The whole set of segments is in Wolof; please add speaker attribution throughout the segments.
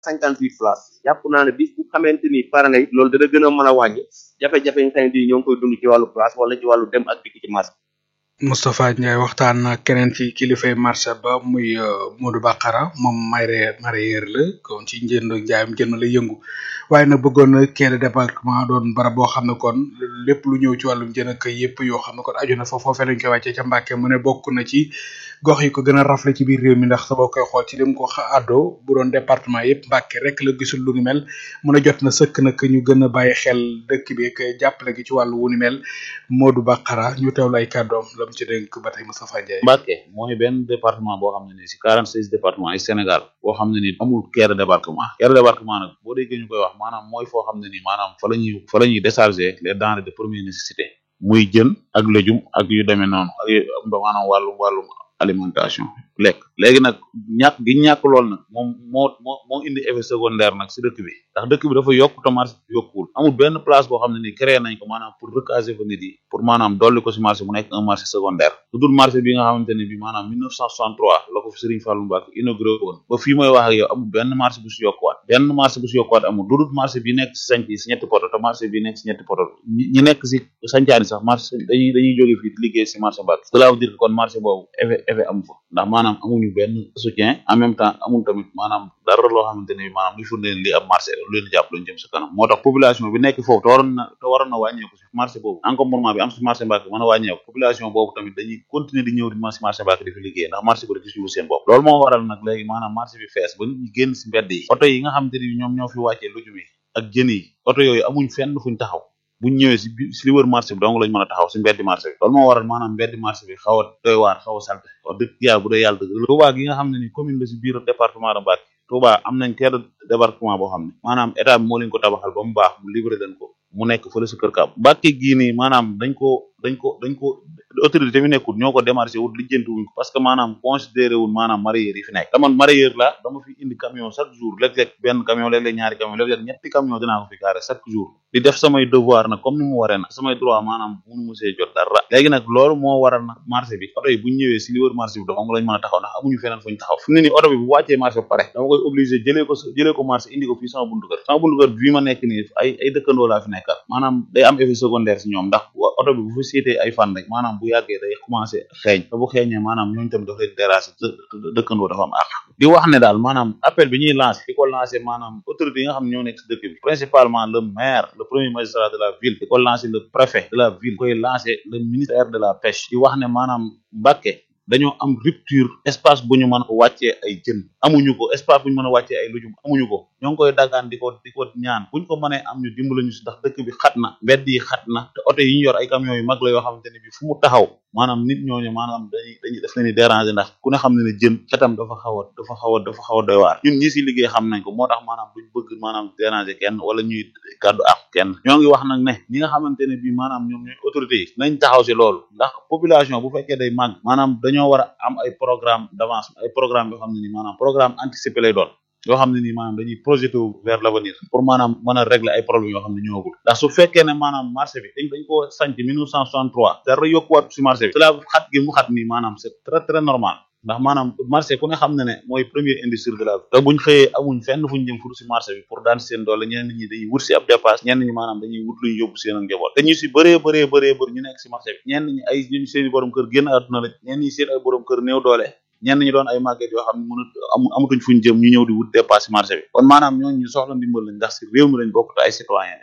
Speaker 1: cinquante huit places jàpp naa ne bis bu xamante ni pare na it loolu dana gën a mën a wàññi jafe-jafe yi nga xam ne bii ñoo ngi koy dund ci wàllu place wala ci wàllu dem ak dikk ci marché
Speaker 2: Moustapha Ndiaye waxtaan na keneen ci kilifay marché ba muy Modou Bakara moom mareyeur mareyeur la kon ci njënd ak njaayam jënd la yëngu waaye nag bëggoon na quai de débarquement doon barab boo xam ne kon lépp lu ñëw ci wàllum jën ak yëpp yoo xam ne kon aju na fa foofee lañ koy wàccee ca Mbàkke mu ne bokk na ci gox yi ko gën a rafle ci biir réew mi ndax sa boo koy xool ci lim ko àddoo bu doon département yëpp Mbàkke rek la gisul lu ni mel mu ne jot na sëkk nag ñu gën a bàyyi xel dëkk bi ak jàppale gi ci wàllu wu ni mel Modou Bakara ñu teewlu ay kàddoom la mu ci dénk ba tey Moustapha Ndiaye.
Speaker 3: Mbàkke mooy benn département boo xam ne nii si quarante seize département yi Sénégal boo xam ne nii amul quai de débarquement quai de débarquement nag boo déggee ñu koy wax maanaam mooy foo xam ne nii maanaam fa la ñuy fa la ñuy décharger les denrées de première nécessité muy jën ak légume ak yu demee noonu ak yu maanaam wàllum wàllum alimentation lekk léegi nag ñàkk gi ñàkk lool nag moom moo moo moo indi effet secondaire nag si dëkk bi ndax dëkk bi dafa yokk te marché bi yokkuwul amul benn place boo xam ne nii créé nañ ko maanaam pour recaser fa nit yi pour maanaam dolli ko si marché mu nekk un marché secondaire lu dul marché bi nga xamante ne bi maanaam 1963 la ko fi Serigne Fallou Mbacke inauguré woon ba fii mooy wax ak yow amul benn marché bu si yokkuwaat benn marché bu si yokkuwaat amul lu dul marché bi nekk si sanc yi si ñetti poto te marché bi nekk si ñetti poto ñi nekk si sancaani sax marché dañuy dañuy jóge fii di liggéey si marché Mbacke cela veut dire que kon marché boobu effet effet amu fa ndax maanaam amuñu benn soutien en même temps amul tamit maanaam dara loo xamante ne maanaam li firndeel li ab marché lu leen jàpp luñu jëm sa kanam moo tax population bi nekk foofu te waroon na te waroon na wàññeeku si marché boobu encombrement bi am si marché Mbacke mën a wàññeeku population boobu tamit dañuy continuer di ñëw di ma si marché Mbacke di fi liggéey ndax marché bi rek gisuñu seen bopp loolu moo waral nag léegi maanaam marché bi fees ba ñu génn si mbedd yi oto yi nga xamante ne ñoom ñoo fi wàccee lujum yi ak jën yi oto yooyu amuñ fenn fuñ taxaw buñ ñëwee si si li wër marché bi donc lañ mën a taxaw si mbeddi marché bi loolu moo waral maanaam mbeddi marché bi xaw a doy waar xaw a salte wax dëgg yàlla bu dee yàlla dëgg Touba gi nga xam ne ni commune la si biir département de Mbacké Touba am nañ quai de débarquement boo xam ne maanaam état bi moo leen ko tabaxal ba mu baax mu livré leen ko mu nekk fële si kër Kaab Mbacké gii nii maanaam dañ ko dañ ko dañ ko autorité bi nekkul ñoo ko démarché wut lijjanti wuñ ko parce que maanaam considéré wul maanaam mareyeur yi fi nekk dama mareyeur la dama fi indi camion chaque jour léeg-léeg benn camion léeg-léeg ñaari camion léeg-léeg ñetti camion dinaa ko fi gaare chaque jour di def samay devoir nag comme ni mu waree nag samay droit maanaam munu mu see jot dara léegi nag loolu moo waral nag marché bi oto yi bu ñu ñëwee si li wër marché bi dong lañ mën a taxaw ndax amuñu feneen fuñ taxaw fi mu ne nii oto bi bu wàccee marché ba pare dama koy obligé jëlee ko jëlee ko marché indi ko fii sama buntu kër sama buntu kër bii ma nekk nii ay ay dëkkandoo laa fi nekkal maanaam day am effet secondaire si ñoom ndax oto bi bu fi seetee ay fan rek maanaam bu yàggee day commencé xeeñ te bu xeeñee maanaam ñooñu tamit daf leen terrasse dëkkandoo dafa am àq di wax ne daal maanaam appel bi ñuy lancé di ko lancé maanaam autorité yi nga xam ne ñoo nekk si dëkk bi principalement le maire le premier magistrat de la ville di ko lancé le préfet de la ville koy lancé le ministère de la pêche di wax ne maanaam Mbacké dañoo am rupture espace bu ñu mën a wàccee ay jën amuñu ko espace bu ñu mën a wàccee ay lujum amuñu ko ñoo ngi koy dagaan di ko di ko ñaan buñ ko mënee am ñu dimbala ñu si ndax dëkk bi xat na mbedd yi xat na te oto yi ñu yor ay camions yu mag la yoo xamante ne bi fu mu taxaw maanaam nit ñooñu maanaam dañuy dañuy def leen di déranger ndax ku ne xam ne ne jën xetam dafa xaw a dafa xaw a dafa xaw a doy waar ñun ñi si liggéey xam nañ ko moo tax maanaam duñ bëgg maanaam déranger kenn wala ñuy gàddu ak kenn ñoo ngi wax nag ne ñi nga xamante ne bi maanaam ñoom ñooy autorités yi nañ taxaw si loolu ndax population bu fekkee day màgg maanaam dañoo war a am ay programme d'avance ay programme yoo xam ne ni maanaam programme anticipé lay doon yoo xam ne nii maanaam dañuy projeté wu vers l'avenir pour maanaam mën a régler ay problèmes yoo xam ne ñëwagul ndax su fekkee ne maanaam marché bi dañ dañ ko sanc 1963 dara yokkuwaat si marché bi cela xat gi mu xat nii maanaam c'est très très normal ndax maanaam marché ku ne xam ne ne mooy première industrie de la vie te buñ xëyee amuñ fenn fuñ jëm furu si marché bi pour daan seen doole ñenn ñi dañuy wut si ab dépasse ñenn ñi maanaam dañuy wut luñ yóbbu seen ak njaboot te ñu si bëree bëree bëree bëri ñu nekk si marché bi ñenn ñi ay ñu seen i borom kër génn àdduna la ñenn ñi seen ay borom kër néew doole ñenn ñi doon ay màgget yoo xam ne mënut amu amatuñ fuñ jëm ñu ñëw di wut dépasse marché bi kon maanaam ñooñu ñu soxla ndimbal lañ ndax si réew mi lañ bokk te ay citoyen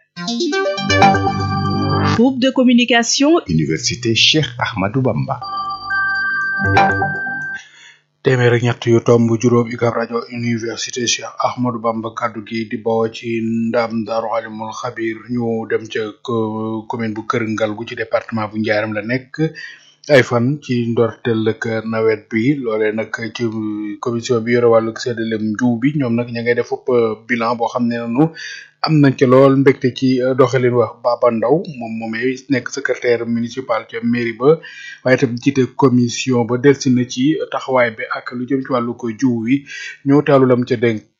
Speaker 4: Groupe de communication
Speaker 5: Université Cheikh Ahmadou Bamba
Speaker 2: téeméer ak ñett yu tomb juróom UCAB rajo université Cheikh Ahmadou Bamba kaddu gi di bawoo ci ndam Daaru Alimul Xabir ñu dem ca commune bu Kër Ngal gu ci département bu Njaaram la nekk ay fan ci ndorteel ak nawet bi loolee nag ci commission bi yore wàllu séddalem njiw bi ñoom nag ña ngay def bilan boo xam ne nanu am nañ ca lool mbégte ci doxalin wax Baba Ndaw moom moomee nekk secrétaire municipal ca mairie ba waaye itam jiite commission ba delsi na ci taxawaay bi ak lu jëm ci wàllu ko jiw wi ñoo taalu lam ca dénk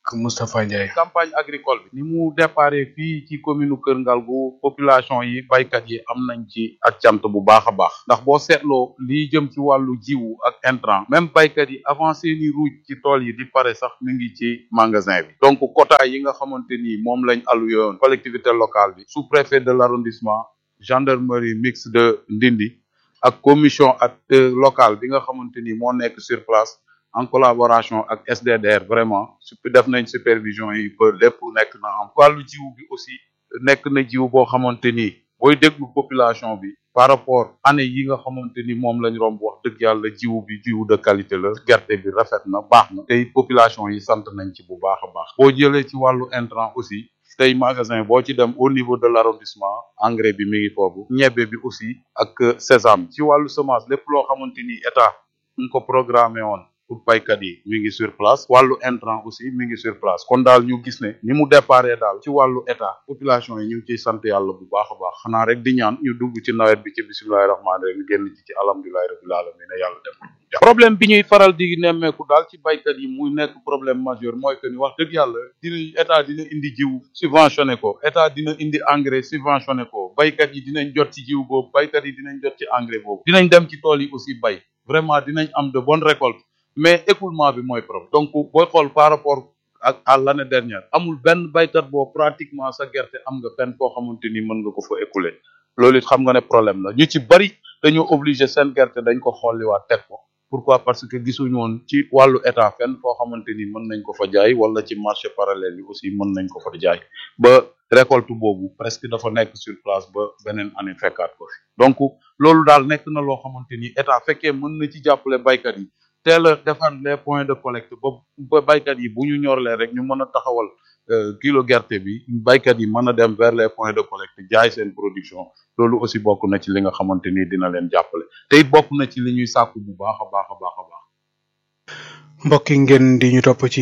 Speaker 2: Moustapha Ndiaye.
Speaker 3: campagne agricole bi ni mu déparé fii ci commune Kër Ngalgu population yi baykat yi am nañ ci ak cant bu baax a baax ndax boo seetloo lii jëm ci wàllu jiwu ak intrant même baykat yi avant seeni ruuj ci tool yi di pare sax mi ngi ci magasin bi donc quota yi nga xamante ni moom lañ alloué woon collectivité locale bi sous préfet de l'arrondissement gendarmerie mixte de Ndindi ak commission ak locale bi nga xamante ni moo nekk sur place en collaboration ak SDDR vraiment sup def nañ supervision yi ba lépp nekk na am wàllu jiw bi aussi nekk na jiw boo xamante ni booy déglu population bi par rapport année yi nga xamante ni moom lañ romb wax dëgg yàlla jiw bi jiw de qualité la gerte bi rafet na baax na tey population yi sant nañ ci bu baax a baax boo jëlee ci wàllu intrant aussi tey magasin boo ci dem au niveau de l'arrondissement engrais bi mi ngi foofu ñebbe bi aussi ak sésame ci wàllu semence lépp loo xamante ni état mu ko programmé woon pour baykat yi mi ngi sur place wàllu intrant aussi mi ngi sur place kon daal ñu gis ne ni mu déparé daal ci wàllu état population yi ñu ngi ciy sant yàlla bu baax a baax xanaa rek di ñaan ñu dugg ci nawet bi ci bismillahi rahmaani rahim génn ci ci alhamdulilahi rabbil alamin yàlla def problème bi ñuy faral di nemmeeku daal ci baykat yi muy nekk problème majeur mooy que ni wax dëgg yàlla dina état dina indi jiw subventionné ko état dina indi engrais subventionné ko baykat yi dinañ jot ci jiw boobu baykat yi dinañ jot ci engrais boobu dinañ dem ci tool yi aussi bay vraiment dinañ am de bonnes récoltes mais écoulement bi mooy problème donc booy xool par rapport ak à l'année dernière amul benn baykat boo pratiquement sa gerte am nga fenn koo xamante ni mën nga ko fa écouler loolu it xam nga ne problème la ñu ci bari dañoo obligé seen gerte dañ ko xolliwaat teg ko pourquoi parce que gisuñu woon ci wàllu état fenn foo xamante ni mën nañ ko fa jaay wala ci marché parallèle yi aussi mën nañ ko fa jaay ba récolte boobu presque dafa nekk sur place ba beneen année fekkaat ko fi donc loolu daal nekk na loo xamante ni état fekkee mën na ci jàppale baykat yi teel a defar les points de collecte ba ba baykat yi bu ñu ñorlee rek ñu mën a taxawal kilo gerte bi baykat yi mën a dem vers les points de collecte jaay seen production loolu aussi bokk na ci li nga xamante ni dina leen jàppale te it bokk na ci li ñuy sàkku bu baax a baax a baax a baax
Speaker 2: mbokki ngeen di ñu topp ci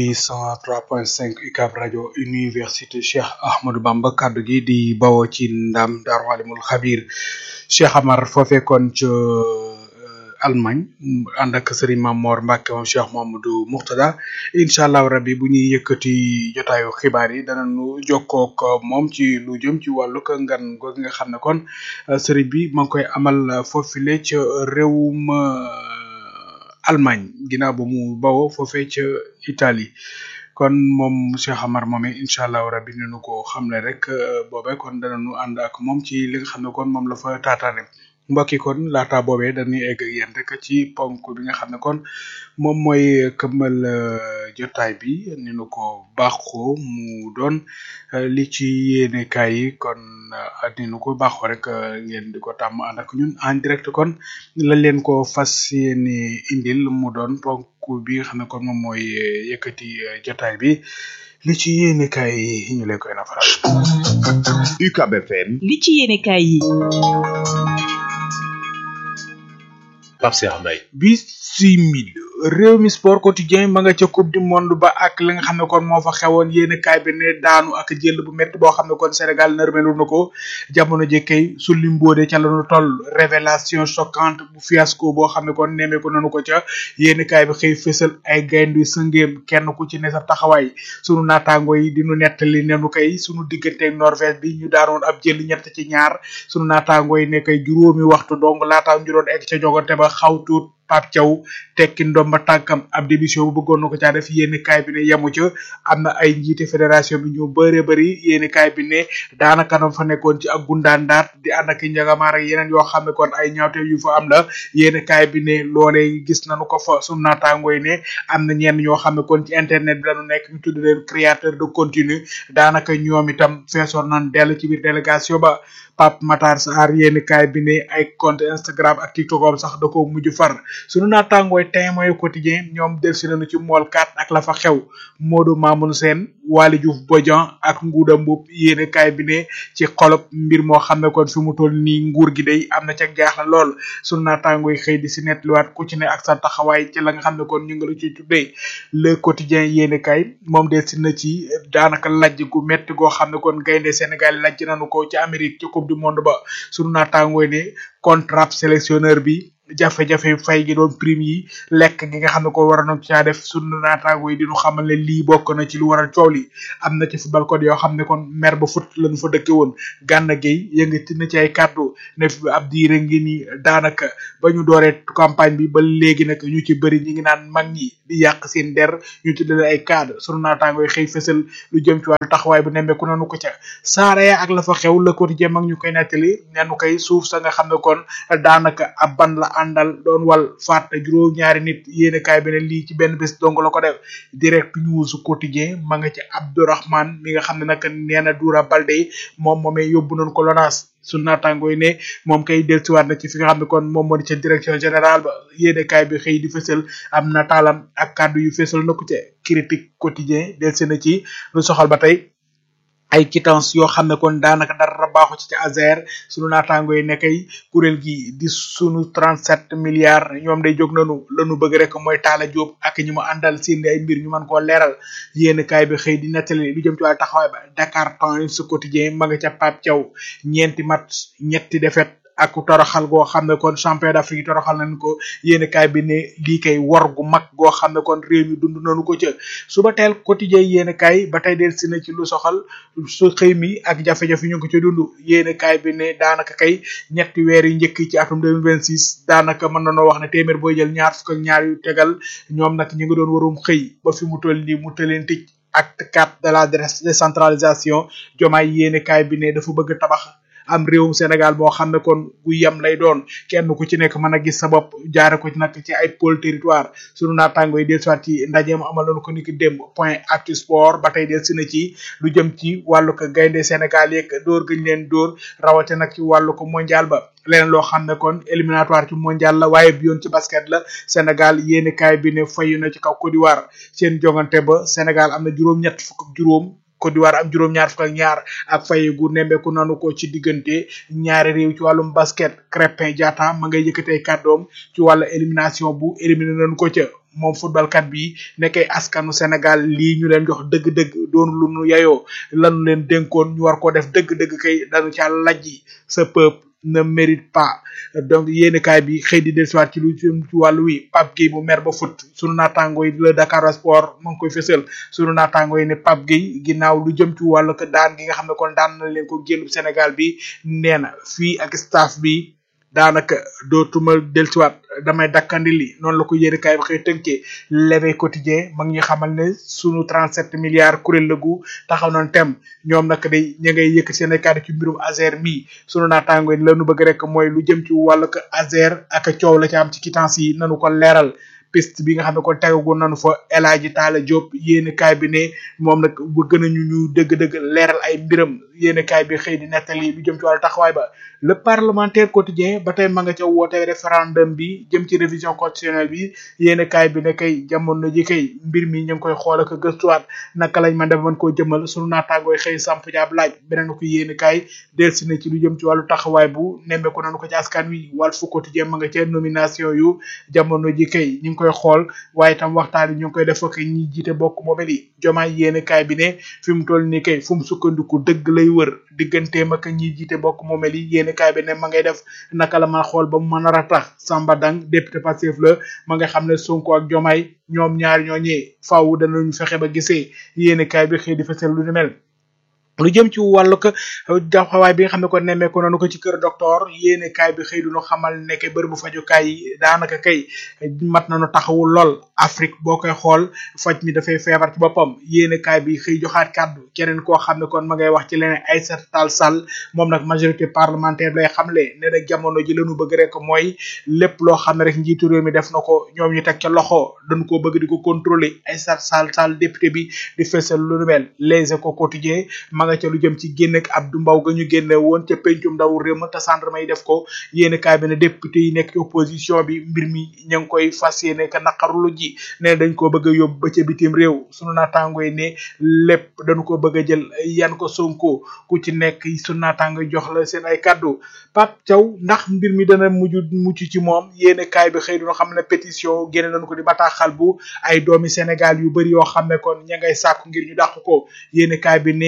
Speaker 2: 103.5 UCAB rajo université Cheikh Ahmadou Bamba kaddu gi di bawoo ci ndam Daaru Alimul Xabir Cheikh Amar foofee kon ca Allemagne ànd ak Serigne Mamor Mbacke moom Cheikh Mamadou Mouxtada incha allah rabbi bu ñuy yëkkati jotaayu xibaar yi danañu jokkook moom ci lu jëm ci wàllu ko ngan googu nga xam ne kon Serigne bi ma ngi koy amal foofile ca réewum Allemagne ginnaaw ba mu bawoo foofee ca Italie kon moom Cheikh Amar moome incha allah rabbi ni nu ko xamle rek boobee kon danañu ànd ak moom ci li nga xam ne kon moom la fa taataane mbokki kon laata boobee dañuy egg ak yéen rek ci ponk bi nga xam ne kon moom mooy këmmal jotaay bi ni nu ko baaxoo mu doon li ci yéenekaay yi kon ni nu ko baaxoo rek ngeen di ko tàmm ànd ak ñun en direct kon lañ leen ko fas yéene indil mu doon ponk bi nga xam ne kon moom mooy yëkkati jotaay bi li ci yéenekaay yi ñu leen koy nafaral.
Speaker 5: UCAB FM.
Speaker 4: li ci yéenekaay yi.
Speaker 5: Pape Cheikh Mbaye
Speaker 2: bisimil réew mi sport quotidien ma nga ca coupe du monde ba ak li nga xam ne kon moo fa xewoon yéen kaay bi ne daanu ak jël bu métti boo xam ne kon Sénégal nërmelu na ko jamono jëkkey sulli mbóode ca la ñu toll révélation choquante bu fiasco boo xam ne kon nemee ko nanu ko ca yéen kaay bi xëy fësal ay gayndu sëngéem kenn ku ci ne sa taxawaay sunu naataango yi di nu nettali nenu kay sunu digganteeg Norvège bi ñu daanoon ab jël ñett ci ñaar sunu naataango yi ne kay juróomi waxtu dong laataa ñu doon egg ca jogante ba xaw tuut Pape Thiaw tekki ndomba tànkam ab démission bu bëggoon na ko caa def yéeni kaay bi ne yemu ca am na ay njiite fédération bi ñu bëree bëri yéeni kaay bi ne daanaka nam fa nekkoon ci ak gundaandaat di ànd ak njagamaar ak yeneen yoo xam ne kon ay ñaawte yu fa am la yéeni kaay bi ne loolee gis nañu ko fa sunu naataangoo yi ne am na ñenn ñoo xam ne kon ci internet bi lañu nekk ñu tudd leen créateur de contenu daanaka ñoom itam feesoon nañ dell ci biir délégation ba Pape Matar Sarr yéeni kaay bi ne ay compte Instagram ak TikTok am sax da ko mujj far sunu naataangooy tey mooy quotidien ñoom delsi nañu ci mool 4 ak la fa xew Modou Mamoun Sène Waly Diouf Bodian ak Ngouda Mboup yéene kaay bi ne ci xolob mbir moo xam ne kon fi mu toll nii nguur gi day am na ca jaaxle lool sunu naataangooy xëy di si nettaliwaat ku ci ne ak sa taxawaay ci la nga xam ne kon ñu ngi la ci tuddee le quotidien yéene kaay moom delsi na ci daanaka lajj gu metti goo xam ne kon gaynde Sénégal lajj nañu ko ci Amérique ci coupe du monde ba sunu naataangooy ne contrat sélectionneur bi jafe-jafe fay gi doon prime yi lekk gi nga xam ne ko war a caa def sunu naataango yi di ñu xamal ne lii bokk na ci lu waral coow li am na ci football code yoo xam ne kon mer ba fut lañu fa dëkke woon Gana Gueye yëngati na ci ay kàddu ne fi ab diire ngi ni daanaka ba ñu dooree campagne bi ba léegi nag ñu ci bëri ñi ngi naan mag ñi di yàq seen der ñu tuddale ay cadre sunu naataango yi xëy fësal lu jëm ci wàllu taxawaay bu nemmeeku nanu ko ca saaraya ak la fa xew le quotidien mag ñu koy nettali nenu koy suuf sa nga xam ne kon daanaka ab ban la àndal doon wal faat juróom ñaari nit yéene kaay bi ne lii ci benn bés dong la ko def direct news quotidien ma nga ci Abdourahmane mi nga xam ne nag nee na Doura Baldé moom moomee yóbbu nañ ko lonaas su naataango yi ne moom kay dellusiwaat na ci fi nga xam ne kon moom moo di ca direction générale ba yéene kaay bi xëy di fësal am nataalam ak kàddu yu fësal na ko ca critique quotidien dellusi na ci lu soxal ba tey ay quittance yoo xam ne kon daanaka dara baaxu ci ci Azer sunu naataango yi nekkay kuréel gi di sunu 37 milliards ñoom day jóg nanu lanu bëgg rek mooy Talla Diop ak ñi mu àndal seen ay mbir ñu mën koo leeral yéen kaay bi xëy di nettali lu jëm ci wàllu taxawaay ba Dakar Times quotidien ma nga ca Pape Thiaw ñeenti match ñetti défaite ak toroxal goo xam ne kon champion d'Afrique toroxal nañ ko yéen kaay bi ne lii kay war gu mag goo xam ne kon réew mi dund nañu ko ca suba teel quotidien yéen kaay ba tey del si na ci lu soxal su xëy mi ak jafe-jafe ñu ngi ko ca dund yéen kaay bi ne daanaka kay ñetti weer yu njëkk ci atum 2026 daanaka mën na noo wax ne téeméer booy jël ñaar fukk ak ñaar yu tegal ñoom nag ñu ngi doon warum xëy ba fi mu toll nii mu tëleen tëj acte 4 de la décentralisation jomaay yéen kaay bi ne dafa bëgg tabax am réewum Sénégal boo xam ne kon gu yem lay doon kenn ku ci nekk mën a gis sa bopp jaare ko ci nag ci ay pôle territoire sunu naataango yi del soit ci ndajeem amaloon ko niki démb point actu sport ba tey del si na ci lu jëm ci wàllu ko gaynde Sénégal yeeg dóor gëñ leen dóor rawate nag ci wàllu ko mondial ba leneen loo xam ne kon éliminatoire ci mondial la waaye bi yoon ci basket la Sénégal yéeni kaay bi ne fayu na ci kaw Côte d'Ivoire seen jongante ba Sénégal am na juróom-ñett fukk ak juróom Côte d'Ivoire am juróom-ñaar fukk ak ñaar ak fay gu nembeeku nanu ko ci diggante ñaari réew ci wàllum basket Crépin Diatta ma ngay yëkkatee kàddoom ci wàllu élimination bu éliminé nañu ko ca moom footballkat bi nekkay askanu Sénégal lii ñu leen jox dëgg-dëgg doon lu nu yayoo lanu leen dénkoon ñu war koo def dëgg-dëgg kay dañu ca lajji sa peuple ne mérite pas donc yéeni kaay bi xëy di dellusiwaat ci lu jëm ci wàllu wi Pape Gueye bu mer ba foot sunu naataango yi le Dakar Sport mu ngi koy fësal sunu naataango yi ne Pape Gueye ginnaaw lu jëm ci wàllu ko daan gi nga xam ne kon daan na leen ko génn Sénégal bi nee na fii ak staff bi daanaka dootuma dellusiwaat damay dakkandi li noonu la ko yéeni kaay bi xëy tënkee l'éveil quotidien ma ngi ñu xamal ne sunu 37 milliards kuréel la gu taxaw nañ tem ñoom nag day ña ngay yëkk seen ay kàddu ci mbirum Azer mi sunu naataango yi lanu bëgg rek mooy lu jëm ci wàllu ko Azer ak coow la ci am ci quittance yi nanu ko leeral piste bi nga xam ne kon tegagoon nañu fa El Hadji Talla Diop yéeni kaay bi ne moom nag bëgg nañu ñu dëgg-dëgg leeral ay mbiram yéeni kaay bi xëy di nettali lu jëm ci wàllu taxawaay ba le parlementaire quotidien ba tey ma nga ca woote référendum bi jëm ci révision constitutionnelle bi yéeni kaay bi ne kay jamono ji kay mbir mi ñu ngi koy xool ak gëstuwaat naka lañ mën def mën koo jëmal sunu naataangooy xëy samp jaab laaj beneen ko yéeni kaay delsi na ci lu jëm ci wàllu taxawaay bu nemmeeku nañu ko ci askan wi Walf Quotidien ma nga ca nomination yu jamono ji kay ñu ngi koy xool waaye itam waxtaan yi ñu ngi koy def ak ñi jiite bokk moomel yi jomaay yéeni kaay bi ne fi mu toll nii kay fu mu sukkandiku dëgg lay wër digganteem ak ñi jiite bokk moomel yi yéeni kaay bi ne ma ngay def naka la ma xool ba mu mën a ratax Samba Dang député Pastef la ma nga xam ne Sonko ak jomaay ñoom ñaar ñooñee faaw danañu fexe ba gisee yéeni kaay bi xëy di fesal lu ni mel lu jëm ci wàllu ko taxawaay bi nga xam ne ko nemmeeku nañu ko ci kër docteur yéene kaay bi xëy duñu xamal nekk bërëbu fajukaay yi daanaka kay mat nañu taxawu lool Afrique boo koy xool faj mi dafay feebar ci boppam yéene kaay bi xëy joxaat kàddu keneen koo xam ne kon ma ngay wax ci leneen Aïssata Tall Sall moom nag majorité parlementaire lay xamle ne nag jamono ji lañu bëgg rek mooy lépp loo xam ne rek njiitu réew mi def na ko ñoom ñu teg ca loxo dañu koo bëgg di ko contrôler Aïssata Tall Sall député bi di fësal lu nu mel Les Échos quotidien nga ca lu jëm ci génn ak Abdou Mbow ga ñu génne woon ca pencum ndaw réew ma te gendarme yi def ko yéeni kaay bi ne député yi nekk ci opposition bi mbir mi ña ngi koy fas yéene ka naqarlu ji ne dañ koo bëgg a yóbbu ba ca bitim réew sunu naataango yi ne lépp dañu ko bëgg a jël yan ko sonko ku ci nekk sunu naataango yi jox la seen ay kàddu Pape Thiaw ndax mbir mi dana mujj mucc ci moom yéeni kaay bi xëy duna xam ne pétition génne nañu ko di bataaxal bu ay doomi Sénégal yu bëri yoo xam ne kon ña ngay sàkku ngir ñu dàq ko yéeni kaay bi ne ci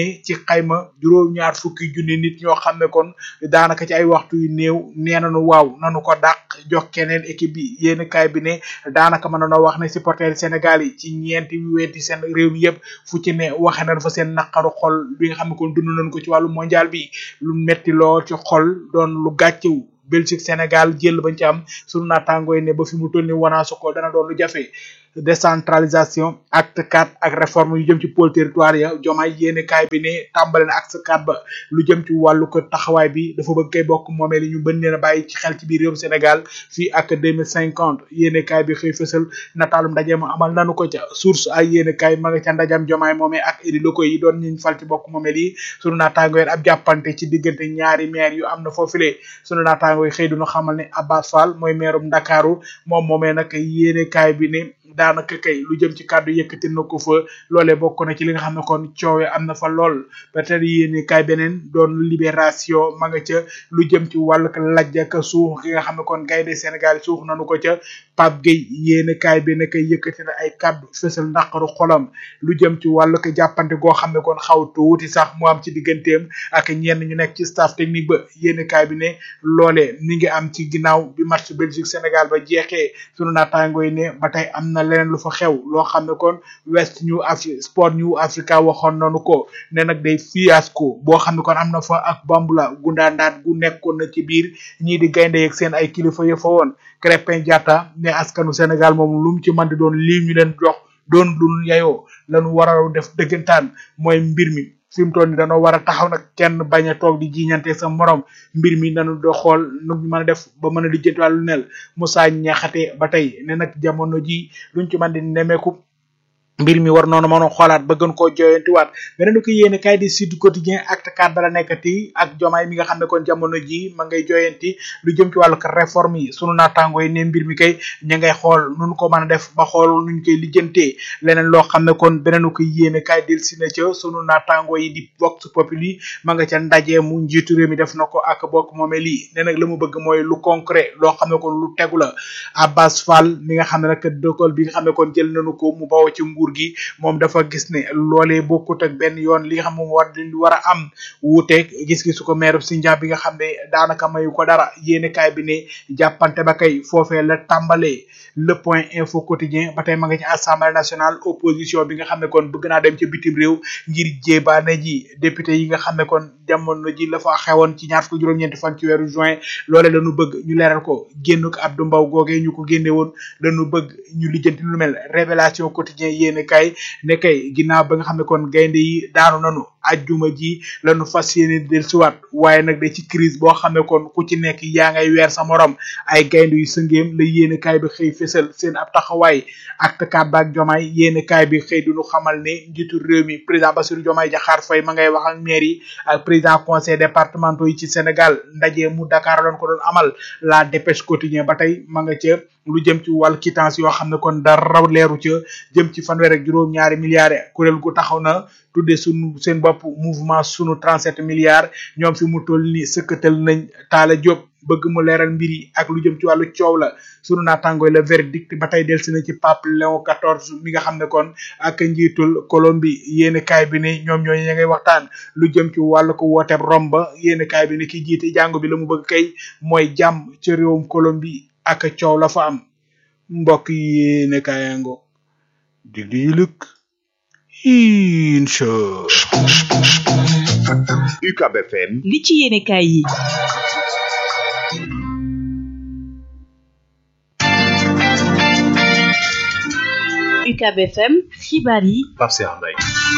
Speaker 2: xayma juróom-ñaar fukki junni nit ñoo xam ne kon daanaka ci ay waxtu yu néew nee nañu waaw nanu ko dàq jox keneen équipe bi yéen kaay bi ne daanaka mën na wax ne supporter Sénégal yi ci ñeenti wenti seen réew mi yëpp fu ci ne waxe nañ fa seen naqaru xol bi nga xam ne kon dund nañ ko ci wàllu mondial bi lu metti lool ci xol doon lu gàccewu Belgique Sénégal jël bañ ci am sunu naataangoo yi ne ba fi mu toll ni wanaasu ko dana doon lu jafe décentralisation acte 4 ak réforme yu jëm ci pôle territoire ya jomaay yéene kaay bi ne tàmbale na acte 4 ba lu jëm ci wàllu ko taxawaay bi dafa bëgg kay bokk moomee li ñu bën leen a bàyyi ci xel ci biir réewum Sénégal fii ak 2050 yéene kaay bi xëy fësal nataalum ndaje ma amal nanu ko ca source ay yéene kaay ma nga ca ndajam jomaay moomee ak éli locaux yi doon ñuñ fal ci bokk moomee lii sunu naataango yi ab jàppante ci diggante ñaari maire yu am na foofule sunu naataango yi xëy duñu xamal ne Abbas Fall mooy maire Ndakaaru moom moomee nag yéene kaay bi ne daanaka kay lu jëm ci kàddu yëkkati na ko fa loolee bokk na ci li nga xam ne kon coowe am na fa lool peut-être yéene kaay beneen doon libération ma nga ca lu jëm ci wàllu lajj ak suux gi nga xam ne kon gaynde Sénégal yi suux nanu ko ca Pape Gueye yéene kaay bi nag yëkkati na ay kàddu fësal ndaqaru xolam lu jëm ci wàllu ko jàppante goo xam ne kon xaw tuuti sax mu am ci digganteem ak ñenn ñu nekk ci staff technique ba yéene kaay bi ne loolee mi ngi am ci ginnaaw bi match Belgique Sénégal ba jeexee sunu naataango yi ne ba tey am na leneen lu fa xew loo xam ne kon West New Afri Sport New Africa waxoon nañu ko ne nag day fiasco boo xam ne kon am na fa ak bambula gundaandaat gu nekkoon na ci biir ñii di gaynde yeeg seen ay kilifa ya fa woon Crépin Diatta ne askanu Sénégal moom lu mu ci mën di doon lii ñu leen jox doon lu yayoo lañu war a def dëggantaan mooy mbir mi fi mu toll nii dañoo war a taxaw nag kenn bañ a toog di jiñante sa morom mbir mi nañu do xool nu ñu mën a def ba mën a lijjanti wàllu nel Moussa Niakhaté ba tey ne nag jamono ji luñ ci mën di nemeeku mbir mi war noonu mën a xoolaat ba gën koo joyantiwaat beneen ko yéene kay di Sud Quotidien acte 4 bala nekkati ak jomaay mi nga xam ne kon jamono ji ma ngay joyanti lu jëm ci wàllu réforme yi sunu naataango yi ne mbir mi kay ña ngay xool nun ko mën a def ba xool nuñ koy lijjantee leneen loo xam ne kon beneen ko yéene kay del si na ca sunu naataango yi di Vox Populi ma nga ca ndaje mu njiitu réew mi def na ko ak bokk moome lii ne nag la mu bëgg mooy lu concret loo xam ne kon lu tegu la Abbas Fall mi nga xam ne nag dogal bi nga xam ne kon jël nañu ko mu bawoo ci nguur gi moom dafa gis ne loolee bokkut ak benn yoon li nga xam moom war li war a am wuuteeg gis-gisu ko maire Sindia bi nga xam ne daanaka mayu ko dara yéene kaay bi ne jàppante ba kay foofee la tàmbalee le point info quotidien ba tey ma nga ci assemblée nationale opposition bi nga xam ne kon bëgg naa dem ci bitim réew ngir jébaane ji député yi nga xam ne kon jamono ji la fa xewoon ci ñaar fukki juróom-ñeenti fan ci weeru juin loole lañu bëgg ñu leeral ko génn ko Abdou Mbow googee ñu ko génne woon lañu bëgg ñu lijjanti lu mel révélation quotidien yéene kay ne kay ginnaaw ba nga xam ne kon gaynde yi daanu nanu ajjuma ji lañu fas yéene dellusiwaat waaye nag da ci crise boo xam ne kon ku ci nekk yaa ngay weer sa morom ay gaynde yu sëngeem la yéene kaay bi xëy fésal seen ab taxawaay acte quatre baak jomaay yéene kaay bi xëy duñu xamal ne njiitu réew mi président Bassirou Diomaye Diakhar Faye ma ngay wax ak maire yi ak président conseil départementaux yi ci Sénégal ndaje mu Dakar lañ ko doon amal la dépêche quotidien ba tey ma nga ca lu jëm ci wàllu quittance yoo xam ne kon dara leeru ca jëm ci fanweer ak juróom ñaari milliards kuréel gu taxaw na tudde sunu seen bopp mouvement sunu 37 milliards ñoom fi mu toll ni sëkkatal nañ taala Diop bëgg mu leeral mbir yi ak lu jëm ci wàllu coow la sunu naataangooy la verdict ba tey delsi na ci pape Léon 14 mi nga xam ne kon ak njiitul Colombie yéeni kaay bi ne ñoom ñooñu ña ngay waxtaan lu jëm ci wàllu ko wooteeb romba yéeni kaay bi ne ki jiite jàngu bi la mu bëgg kay mooy jàmm ci réewum Colombie ak coow la fa am mbokk yi yéene kaayango dig di lëkk incha
Speaker 5: UCAB FM
Speaker 4: li ci yéene kaay yi UCAB FM xibaar yi
Speaker 5: Pape Cheikh Mbaye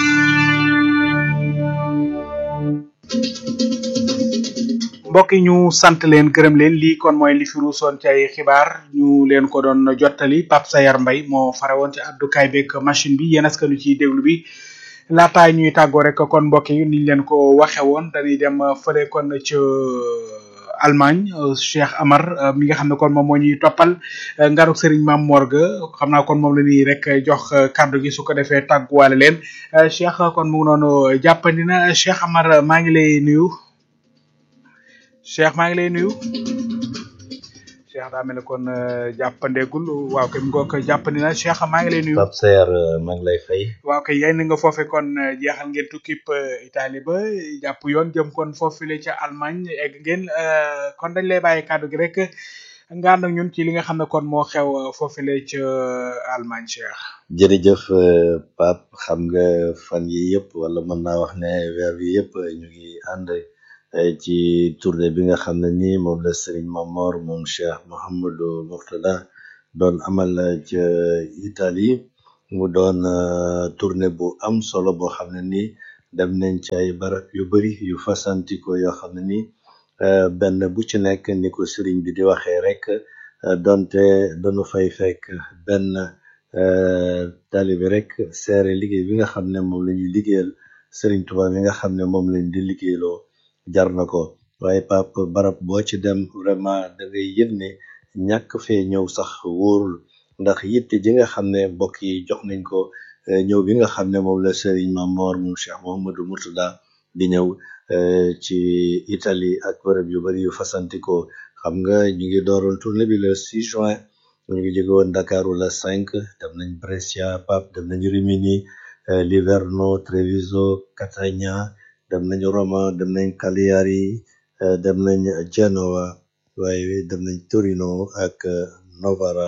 Speaker 2: mbokk yi ñu sant leen gërëm leen lii kon mooy li fi ruusoon ci ay xibaar ñu leen ko doon jottali Pape Sayar Mbay moo fare woon ci àddukaay beeg machine bi yéen askanu ci déglu bi laataay ñuy tàggoo rek kon mbokk yi niñ leen ko waxe woon dañuy dem fële kon ca Allemagne Cheikh Amar mi nga xam ne kon moom moo ñuy toppal ngaruk Serigne Mame Morga xam naa kon moom la ñuy rek jox kàddu gi su ko defee tàgguwaale leen Cheikh kon mu ngi noonu jàppandi na Cheikh Amar maa ngi lay nuyu Cheikh maa ngi lay nuyu Cheikh daa mel ne kon jàppandeegul waaw kay mu ngoog jàppandi na Cheikh maa ngi lay nuyu.
Speaker 6: Pape Seer maa ngi lay fay.
Speaker 2: waaw kay yéen nga foofe kon jeexal ngeen tukkib Italie ba jàpp yoon jëm kon foofule ca Allemagne egg ngeen kon dañ lay bàyyi kàddu gi rek nga ànd ak ñun ci li nga xam ne kon moo xew foofule ca Allemagne Cheikh.
Speaker 6: jërëjëf Pape xam nga fan yi yëpp wala mën naa wax ne weer yi yëpp ñu ngi ànd ci tournée bi nga xam ne nii moom la Serigne Mamor moom Cheikh Mouhamadou Mourtada doon amal ca Italie mu doon tournée bu am solo boo xam ne nii dem nañ ci ay barab yu bari yu fasantikoo yoo xam ne nii benn bu ci nekk ni ko Serigne bi di waxee rek donte dañu fay fekk benn taalibe rek seere liggéey bi nga xam ne moom la ñuy liggéeyal Serigne Touba mi nga xam ne moom lañ di liggéeyloo jar na ko waaye pap barab boo ci dem vraiment da ngay yëg ne ñàkk fee ñëw sax wóorul ndax yitte ji nga xam ne mbokk yi jox nañ ko ñëw bi nga xam ne moom la Serigne Mamor moom Cheikh Mouhamadou Mourtada di ñëw ci Italie ak bërëb yu bari yu fasantikoo xam nga ñu ngi dooroon tournée bi le 6 juin ñu ngi jóge woon Dakaru le 5 dem nañ Brescia Pape dem nañ Rimini Livorno Treviso Catania dem nañ Roma dem nañ Cagliari dem nañ Genoa waaye dem nañ Torino ak Novara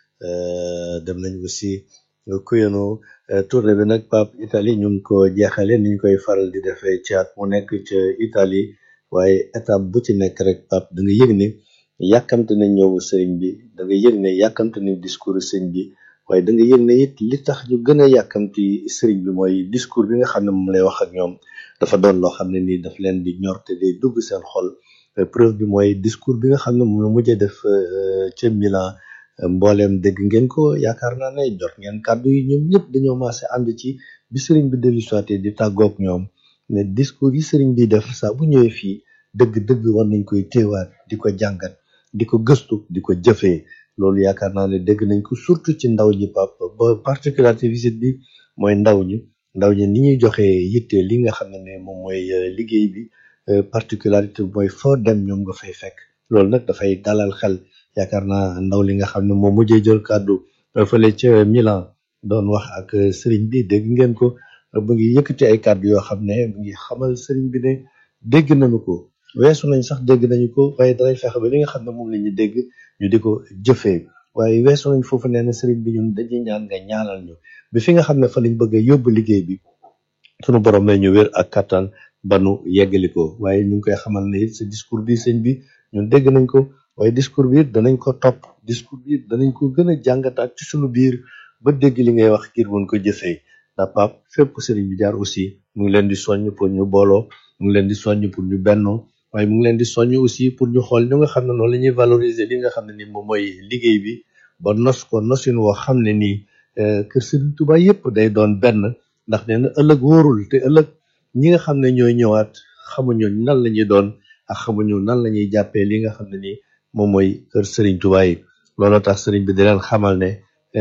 Speaker 6: dem nañ aussi Kuyano tournée bi nag Pape Italie ñu ngi ko jeexale ni ñu koy faral di defee ci at mu nekk ca Italie waaye étape bu ci nekk rek Pape da nga yëg ni yàkkamte nañ ñëw sëriñ bi da nga yëg ne yàkkamte nañ discours sëriñ bi waaye da nga yëg ne it li tax ñu gën a yàkkamti sëriñ bi mooy discours bi nga xam ne moom lay wax ak ñoom dafa doon loo xam ne nii daf leen di ñor te day dugg seen xol preuve bi mooy discours bi nga xam ne moom la mujjee def ca Milan mbooleem dégg ngeen ko yaakaar naa ne jot ngeen kàddu yi ñoom ñëpp dañoo maase ànd ci bi sëriñ bi dellu soité di tàggoog ñoom ne discours yi sëriñ bi def saa bu ñëwee fii dëgg-dëgg war nañ koy téewaat di ko jàngat di ko gëstu di ko jëfee loolu yaakaar naa ne dégg nañ ko surtout ci ndaw ñi pap ba particularité visite bi mooy ndaw ñi ndaw ñi ni ñuy joxee yitte li nga xam ne moom mooy liggéey bi particularité mooy foo dem ñoom nga fay fekk loolu nag dafay dalal xel yaakaar naa ndaw li nga xam ne moom mujjee jël kàddu fële ca Milan doon wax ak sëriñ bi dégg ngeen ko mu ngi yëkkati ay kàddu yoo xam ne mu ngi xamal sëriñ bi ne dégg nañu ko weesu nañ sax dégg nañu ko waaye dalay fexe ba li nga xam ne moom la ñu dégg ñu di ko jëfee waaye weesu nañ foofu nee na sëriñ bi ñun dañuy ñaan nga ñaanal ñu bi fi nga xam ne fa lañ bëgg a yóbbu liggéey bi sunu borom may ñu wér ak kattan ba nu yeggali ko waaye ñu ngi koy xamal ne it sa discours bi sëñ bi ñun dégg nañ ko waaye discours bi it danañ ko topp discours bi it danañ ko gën a jàngataat ci sunu biir ba dégg li ngay wax ngir mën ko jëfee ndax pap fépp sëriñ bi jaar aussi mu ngi leen di soññ pour ñu booloo mu ngi leen di soññ pour ñu bennoo waaye mu ngi leen di soññ aussi pour ñu xool ñu nga xam ne noonu la ñuy valoriser li nga xam ne ni moom mooy liggéey bi ba nos ko nosin woo xam ne nii kër Sëriñ Tuubaa yépp day doon benn ndax nee na ëllëg wóorul te ëllëg ñi nga xam ne ñooy ñëwaat xamuñu nan la ñuy doon ak xamuñu nan la ñuy jàppee li nga xam ne nii moom mooy kër Sëriñ Tuubaa yi looloo tax sëriñ bi di leen xamal ne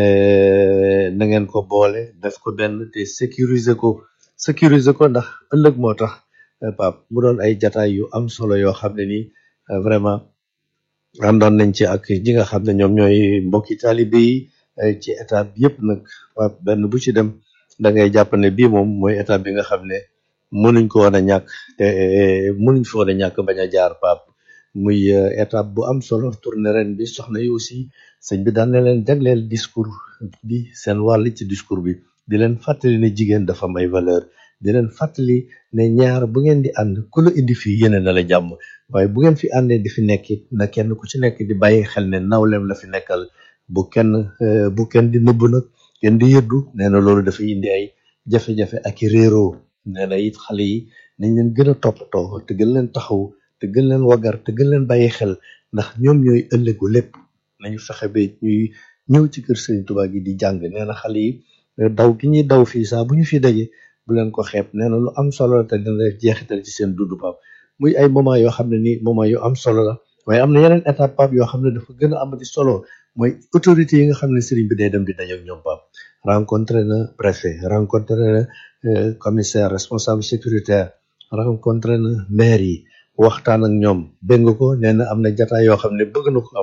Speaker 6: na ngeen ko boole def ko benn te sécuriser ko sécuriser ko ndax ëllëg moo tax Pape mu doon ay jataay yu am solo yoo xam ne nii vraiment àndoon nañ ci ak ñi nga xam ne ñoom ñooy mbokki taalibe yi ci étape yëpp nag Pape benn bu ci dem da ngay jàpp ne bii moom mooy étape bi nga xam ne mënuñ ko woon a ñàkk te mënuñ fi woon a ñàkk bañ a jaar Pape muy étape bu am solo tournée ren bi soxna yi aussi sëñ bi daan na leen jagleel discours bi seen wàll ci discours bi di leen fàttali ne jigéen dafa am ay valeur di leen fàttali ne ñaar bu ngeen di ànd ku la indi fii yéene na la jàmm waaye bu ngeen fi àndee di fi nekk it na kenn ku ci nekk di bàyyi xel ne nawleem la fi nekkal bu kenn bu kenn di nëbb nag kenn di yëddu nee na loolu dafay indi ay jafe-jafe ak i réeroo nee na it xale yi nañ leen gën a toppatoo te gën leen taxaw te gën leen wagar te gën leen bàyyi xel ndax ñoom ñooy ëllëgu lépp nañu fexe ba ñuy ñëw ci kër Sëriñ Tuubaa gi di jàng nee na xale yi daw gi ñuy daw fii saa bu ñu fi daje bu leen ko xeeb nee na lu am solo la te dina def jeexital ci seen dundu Pape muy ay moment yoo xam ne nii moment yu am solo la waaye am na yeneen étape Pape yoo xam ne dafa gën a amati solo mooy autorité yi nga xam ne sëriñ bi day dem di daje ak ñoom Pape rencontré na préfet rencontré na commissaire responsable sécuritaire rencontré na maire yi waxtaan ak ñoom dégg nga ko nee na am na jataay yoo xam ne bëgg na ko am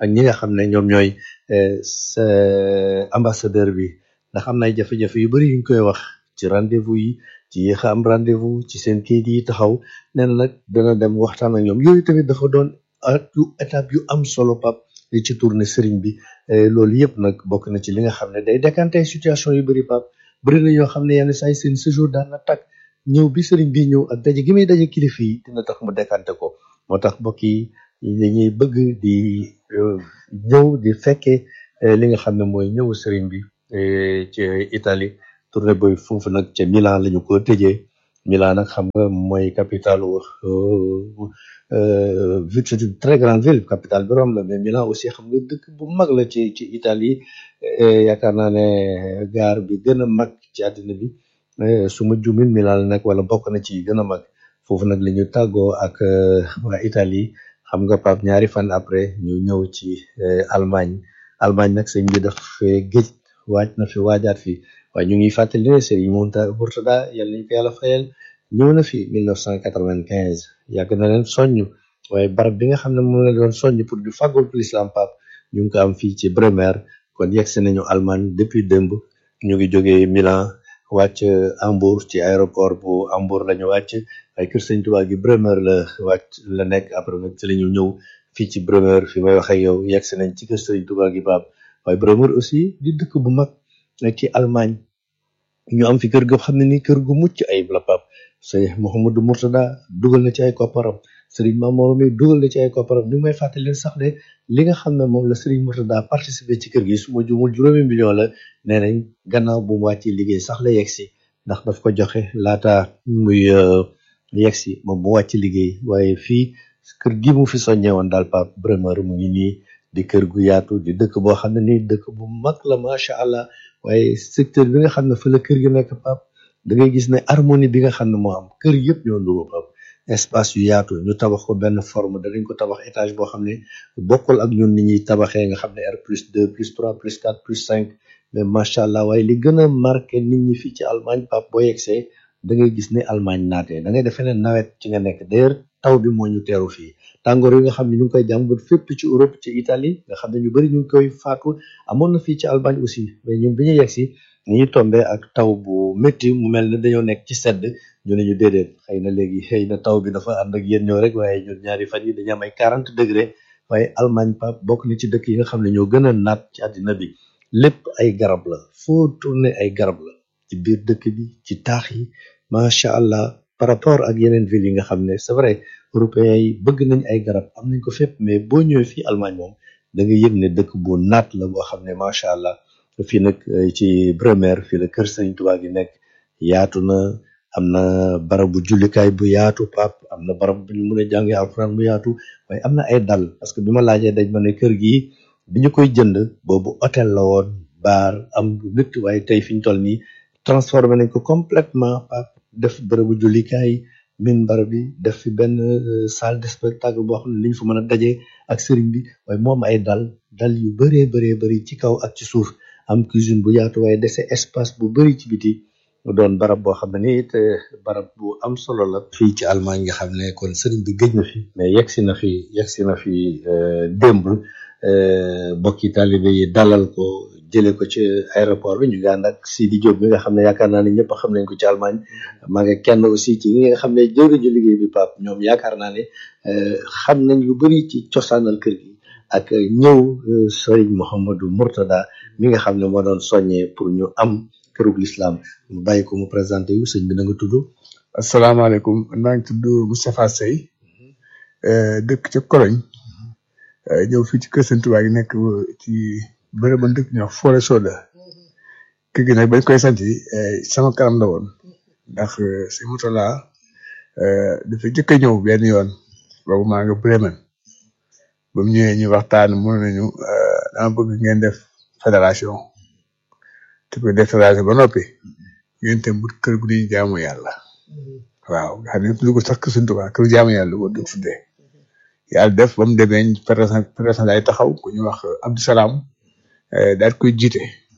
Speaker 6: ak ñi nga xam ne ñoom ñooy sa ambassadeur bi ndax am na ay jafe-jafe yu bari yuñ koy wax ci rendez-vous yi ci yéex a am rendez-vous ci seen kayit yi taxaw nee na nag dana dem waxtaan ak ñoom yooyu tamit dafa doon ak yu étape yu am solo pap li ci tourné sëriñ bi loolu yëpp nag bokk na ci li nga xam ne day décanté situation yu bëri pap bëri na ñoo xam ne yenn saa yi seen séjour daan na tag ñëw bi sëriñ bi ñëw ak daje gi muy daje kilifa yi dina tax mu décanté ko moo tax mbokk yi dañuy bëgg di ñëw di fekkee li nga xam ne mooy ñëwu sëriñ bi ci Italie tournée booy foofu nag ca Milan la ñu ko tëjee Milan nag xam nga mooy capitale ville c'est une très grande ville capitale bi Rome la mais Milan aussi xam nga dëkk bu mag la ci ci Italie yaakaar naa ne gaar bi gën a mag ci àddina bi su ma jumin Milan la nag wala bokk na ci gën a mag foofu nag la ñu tàggoo ak waa Italie xam nga Pape ñaari fan après ñu ñëw ci Allemagne Allemagne nag sëñ bi daf fee géej waaj na fi waajaat fi waaye ñu ngi fàttali ne Serigne Mourtada yàlla nañu ko yàlla fayal ñëw na fi 1995 yàgg na leen soññ waaye barab bi nga xam ne moom la doon soññ pour du fàggul pour l'islam Pape ñu ngi ko am fii ci Bremer kon yegsi nañu Allemagne depuis démb ñu ngi jógee Milan wàcc Hambourg ci aéroport bu Hambourg la ñu wàcc waaye kër sëñ Tuubaa gi Bremer la wàcc la nekk après nag ci la ñu ñëw fii ci Bremer fi may wax ak yow yegsi nañ ci kër sëñ Tuubaa gi Pape waaye Bremer aussi di dëkk bu mag ci Allemagne ñu am fi kër goo xam ne ni kër gu mucc ayib la Pape sëñ Mouhamadou Mourtada dugal na ci ay kopparam Serigne Mamour mi dugal na ci ay kopparam ni may fàttali leen sax de li nga xam ne moom la Serigne Mourtada participé ci kër gi su ma juumul juróomi million la nee nañ gannaaw bu mu wàccee liggéey sax la yegg si ndax daf ko joxe laata muy yegg si moom mu wàcc liggéey waaye fii kër gi mu fi soññee woon daal Pape Bremer mu ngi nii di kër gu yaatu di dëkk boo xam ne nii dëkk bu mag la macha allah waaye secteur bi nga xam ne fa la kër gi nekk Pape da ngay gis ne harmonie bi nga xam ne moo am kër yëpp ñoo nuroo Pape espace yu yaatu ñu tabax ko benn forme danañ ko tabax étage boo xam ne bokkul ak ñun ni ñuy tabaxee nga xam ne R plus deux plus trois plus quatre plus cinq mais macha allah waaye li gën a marqué nit ñi fii ci Allemagne Pape boo yegsee da ngay gis ne Allemagne naatee da ngay defee ne nawet ci nga nekk d'ailleurs taw bi moo ñu teeru fii tàngoor yi nga xam ne ñu ngi koy jàmbat fépp ci Europe ci Italie nga xam ne ñu bëri ñu ngi koy faatu amoon na fii ci Allemagne aussi mais ñun bi ñu yegsi ni ñu tombé ak taw bu métti mu mel ne dañoo nekk ci sedd ñu ne ñu déedéet xëy na léegi xëy na taw bi dafa ànd ak yéen ñoo rek waaye ñun ñaari fan yi dañu am ay quarante degré waaye Allemagne Pape bokk na ci dëkk yi nga xam ne ñoo gën a naat ci àddina bi lépp ay garab la foo tourné ay garab la ci biir dëkk bi ci taax yi macha allah par rapport ak yeneen ville yi nga xam ne c'est vrai européens yi bëgg nañ ay garab am nañ ko fépp mais boo ñëwee fii Allemagne moom da nga yëg ne dëkk bu naat la boo xam ne macha allah fii nag ci Bremer fii la kër Sëriñ Tuubaa gi nekk yaatu na am na barabu jullikaay bu yaatu pap am na barab bu ñu mën a jàngee alxuraan bu yaatu waaye am na ay dal parce que bi ma laajee dañ ma ne kër gi bi ñu koy jënd boobu hôtel la woon baar am lépp waaye tey fi ñu toll nii transformé nañ ko complètement pap def barabu jullikaay min bar bi def fi benn salle de spectacle boo xam ne li ñu fa mën a dajee ak sëriñ bi waaye moom ay dal dal yu bëree bëree bëri ci kaw ak ci suuf am cuisine bu yaatu waaye dese espace bu bëri ci biti mu doon barab boo xam ne ni it barab bu am solo la fii ci Allemagne nga xam ne kon sëriñ bi gëj na fi mais yegsi na fi yegsi na fi démb bokki taalibe yi dalal ko jëlee ko ci aéroport bi ñu ngi ànd ak Sidi Diop bi nga xam ne yaakaar naa ne ñëpp xam nañ ko ci Allemagne maa ngi kenn aussi ci ñi nga xam ne jëwriñu liggéey bi Pape ñoom yaakaar naa ne xam nañ lu bëri ci cosaanal kër gi ak ñëw Serigne Mouhamadou Mourtada mi nga xam ne moo doon soññee pour ñu am kërug l'islam mu bàyyi ko mu présenté yu sëñ bi na nga tudd
Speaker 2: asalaamaaleykum maa ngi tudd Moustapha Sey dëkk ca Cologne ñëw fii ci kër Sëñ Tuubaa gi nekk ci bërëb ba dëkk ñoo Forêt Soda kër gi nag bañ koy sant sama kanam la woon ndax si Mourtada dafa jëkk a ñëw benn yoon boobu maa nga Bremen ba mu ñëwee ñu waxtaan mu nañu dama bëgg ngeen def fédération te ko def fédération ba noppi ngeen tam but kër gu ñuy jaamu yàlla waaw nga xam ne tudd ko sax kër Sëñ Tuubaa kër jaamu yàlla ko du tuddee yàlla def ba mu demee fédération fédération day taxaw ku ñu wax Abdou Salam daal koy jiite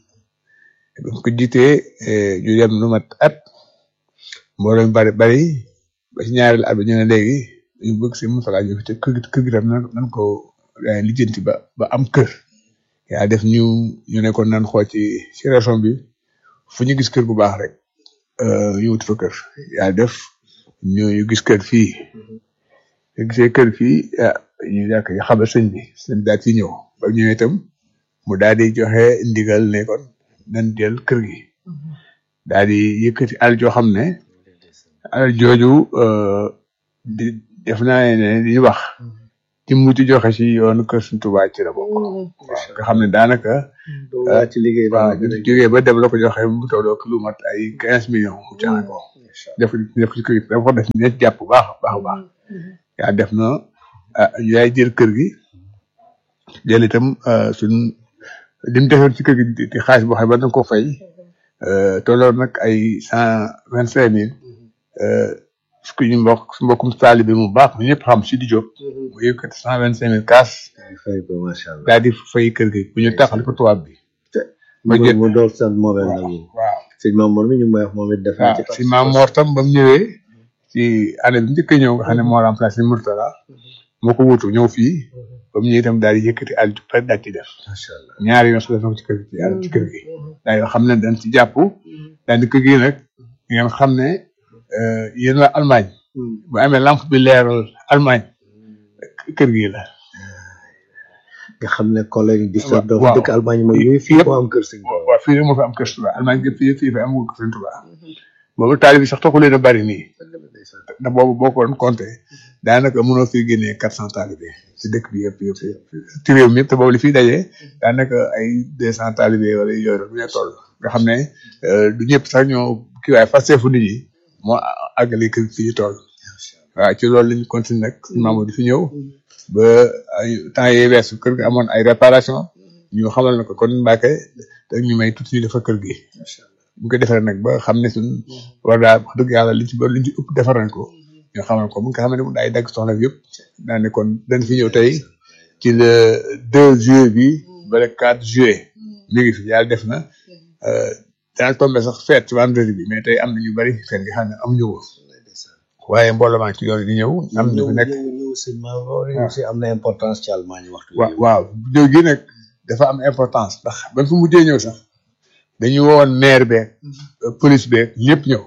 Speaker 2: ba mu ko jiitee ñu dem lu mat at mbooloo mi bari bari ba ci ñaareelu at bi ñu ne léegi ñu bëgg si Mourtada ñu fi te kër gi kër gi tam nan nan ko
Speaker 7: eh, lijjanti ba ba am kër yaa def ñu ñu nekkoon nan xool ci ci région bi fu ñu gis kër gu baax rek euh, ñu wut fa kër yaa def ñu ñu gis kër fii ñu gisee kër fii ah ñu yàq ñu xamal sëñ bi sëñ bi daal ci ñëw ba ñëwee itam mu daal di joxe ndigal ne kon nan jël kër gi daal di yëkkati alal joo xam ne alal jooju euh, di def naa ne li ñu wax ci mujj joxe ci yoonu kër Sëñ Tuubaa ci la bokk waaw nga xam ne daanaka
Speaker 6: waa ci liggéey
Speaker 7: waaw ñu jógee ba dem la ko joxe mu tolloo lu mat ay quinze millions mu joxe ko def def ci kër gi dafa ko def ñett jàpp bu baax a baax a baax yaa def na ah ñu yaay jël kër gi jël itam euh, suñ li mu defoon ci kër gi di di xaalis boo xam ne ba ko fay euh, tolloon nag ay cent vingt cinq mille su ñu mbokk su mbokkum taalibe mu baax mu ñëpp xam si di jóg mu yëkkati cent vingt cinq mille kaas
Speaker 6: fay ko macha allah
Speaker 7: daal di fay kër gi bu ñu taxal ko tubaab bi ba jël
Speaker 6: mu doog sant moomeel nag yi
Speaker 7: waaw
Speaker 6: sëñ Mamour mi ñu ngi may wax moom it def na
Speaker 7: waaw
Speaker 6: ci
Speaker 7: si maam Mor tam ba mu ñëwee ci année bi njëkk a ñëw nga xam ne moo remplacé Mourtala moo ko wutu ñëw fii ba mu ñëwee itam daal di yëkkati àll ju pare daal ci def
Speaker 6: macha allah
Speaker 7: ñaari yoon su def na ko ci kër gi ci àll ci kër gi daal di xam ne dañ ci jàpp daal di kër gi nag ngeen xam ne euh, yéen waa Allemagne bu amee lampe bi leeral Allemagne kër gi la
Speaker 6: nga xam ne collègue di sa doom
Speaker 7: waaw.
Speaker 6: dëkk Allemagne moom yooyu fii moo am kër sëñ Tuubaa
Speaker 7: waaw fii rek moo fi am kër Touba Allemagne gi fii fii fi am kër Sëñ Touba boobu taali bi sax taxu leen a bari nii ndax boobu boo ko doon compté daanaka mënoo fi génnee quatre cent talibé ci dëkk bi yëpp yëpp yëpp ci réew mi yëpp te boobu li fiy dajee daanaka ay deux cent talibé wala yooyu rek ñoo toll nga xam ne euh, du ñëpp sax ñoo kii waaye fas fu nit ñi moo àggale kër fi ñu toll waaw ci loolu lañu continué nag Mamadou di fi ñëw ba ay temps yii weesu kër gi amoon ay réparation ñu xamal na ko kon Mbacke te ñu may tuuti ñu defar kër gi bu ko defee nag ba xam ne suñ war daal wax dëgg yàlla liñ ci ba liñ ci ëpp defar nañ ko ñu xamal ko bu nga xam ne mu daay dagg soxla bi yëpp daa ne kon dañ fi ñëw tey ci le 2 juillet bi ba le 4 juillet mi ngi fi yàlla def na euh, daan tombé sax fête ci vendredi bi mais tey am na ñu bari fête nga xam ne am ñu ko waaye mbooloo maa ngi ci yoon di ñëw am ñu fi nekk
Speaker 6: ñëw ñëw sëñ Mamour aussi am na importance ci Allemagne waxtu
Speaker 7: waaw waaw ñëw gi nag dafa am importance ndax ban fu mujjee ñëw sax dañu woon maire beeg police beeg ñëpp ñëw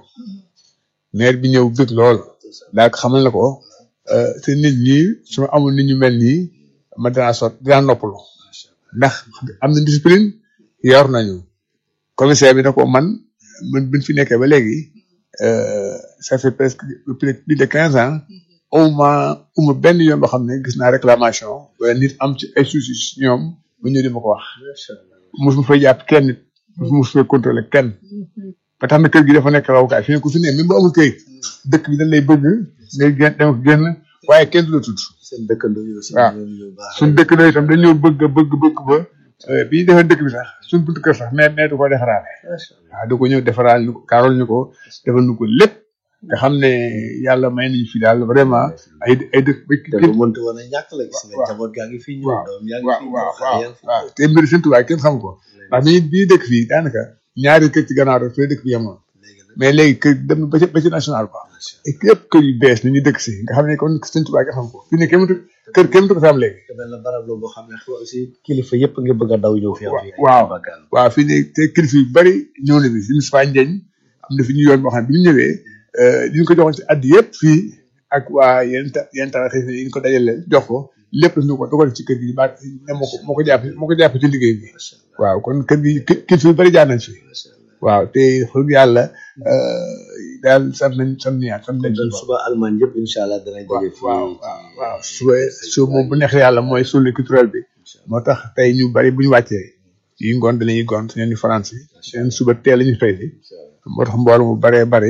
Speaker 7: maire bi ñëw bëgg lool daa ko xamal na ko euh, te nit ñi su ma amul nit ñu mel nii ma dinaa sot dinaa noppalu ndax am na discipline yor nañu commissaire bi na ko man man biñ fi nekkee ba léegi euh, ça fait presque plus de quinze ans au moins uma benn yoon boo xam ne gis naa réclamation wala nit am ci ay soucis ci ñoom bu ñëw di ma ko wax mosuma fay jàpp kenn nit mosuma fay contrôler kenn ba tax na kër gi dafa nekk rawukaay fi ne ku fi ne même bu amul këyit dëkk bi dañ lay bëgg ngay génn dem ak génn waaye kenn du la tudd
Speaker 6: seen dëkkandoo yi aussi
Speaker 7: waaw.
Speaker 6: ñoom ñu baax
Speaker 7: suñ dëkk doy itam dañoo bëgg bëgg bëgg ba euh, bi ñu defee dëkk bi sax suñ buntu kër sax mais mais du ko defaraale waaw du ko ñëw defaraal ñu ko kaaral ñu ko defal ñu ko lépp nga xam ne yàlla may nañu fi daal vraiment ay ay dëkk ba
Speaker 6: te lu mënta woon a ñàkk la gis nga
Speaker 7: waaw.
Speaker 6: njaboot gaa ngi fii ñëw
Speaker 7: waaw
Speaker 6: doom yaa ngi
Speaker 7: waaw
Speaker 6: fii
Speaker 7: waaw
Speaker 6: ñëw xale
Speaker 7: waaw
Speaker 6: yaa ngi fii
Speaker 7: waaw te mbiri seen tubaab kenn xam ko ndax bi bi ñu dëkk fii daanaka ñaari kër ci gannaaw rek fii dëkk bi yemoon
Speaker 6: léegi nag
Speaker 7: mais léegi kër dem na ba ci ba ci national quoi et yëpp kër yu bees ni ñu dëkk si nga xam ne kon seen tubaab kenn xam ko fii ne kenn mënut kër kenn mënut ko fi am léegi
Speaker 6: te benn barab la boo xam ne xaw aussi kilifa yëpp nga bëgg a daw ñëw fi am fii
Speaker 7: waaw
Speaker 6: bakkan
Speaker 7: waaw fii ne te kilifa yu bari ñëw na bi suñu Moustapha Ndiagne am na fi ñu yoon boo xam ne bi ñu ñëwee li ñu ko joxoon ci addi yëpp fii ak waa yenn ta yenn tara xëy yi ñu ko dajale jox ko lépp ñu ko dogal ci kër gi ba ne moo ko moo ko jàpp moo ko jàpp ci liggéey bi waaw kon kër gi ki- kilifa yu bari jaar nañ fi waaw te xëy yàlla daal sant nañ sant nañ sant nañ
Speaker 6: kon suba Allemagne yëpp incha allah danañ daje fii
Speaker 7: waaw waaw waaw suba suba moom bu neexee yàlla mooy suñu culturel bi moo tax tey ñu bari bu ñu wàccee yi ngoon danañuy gont ñeen ñu France yi seen suba teel ñu fay si moo tax mbooloo mu baree bari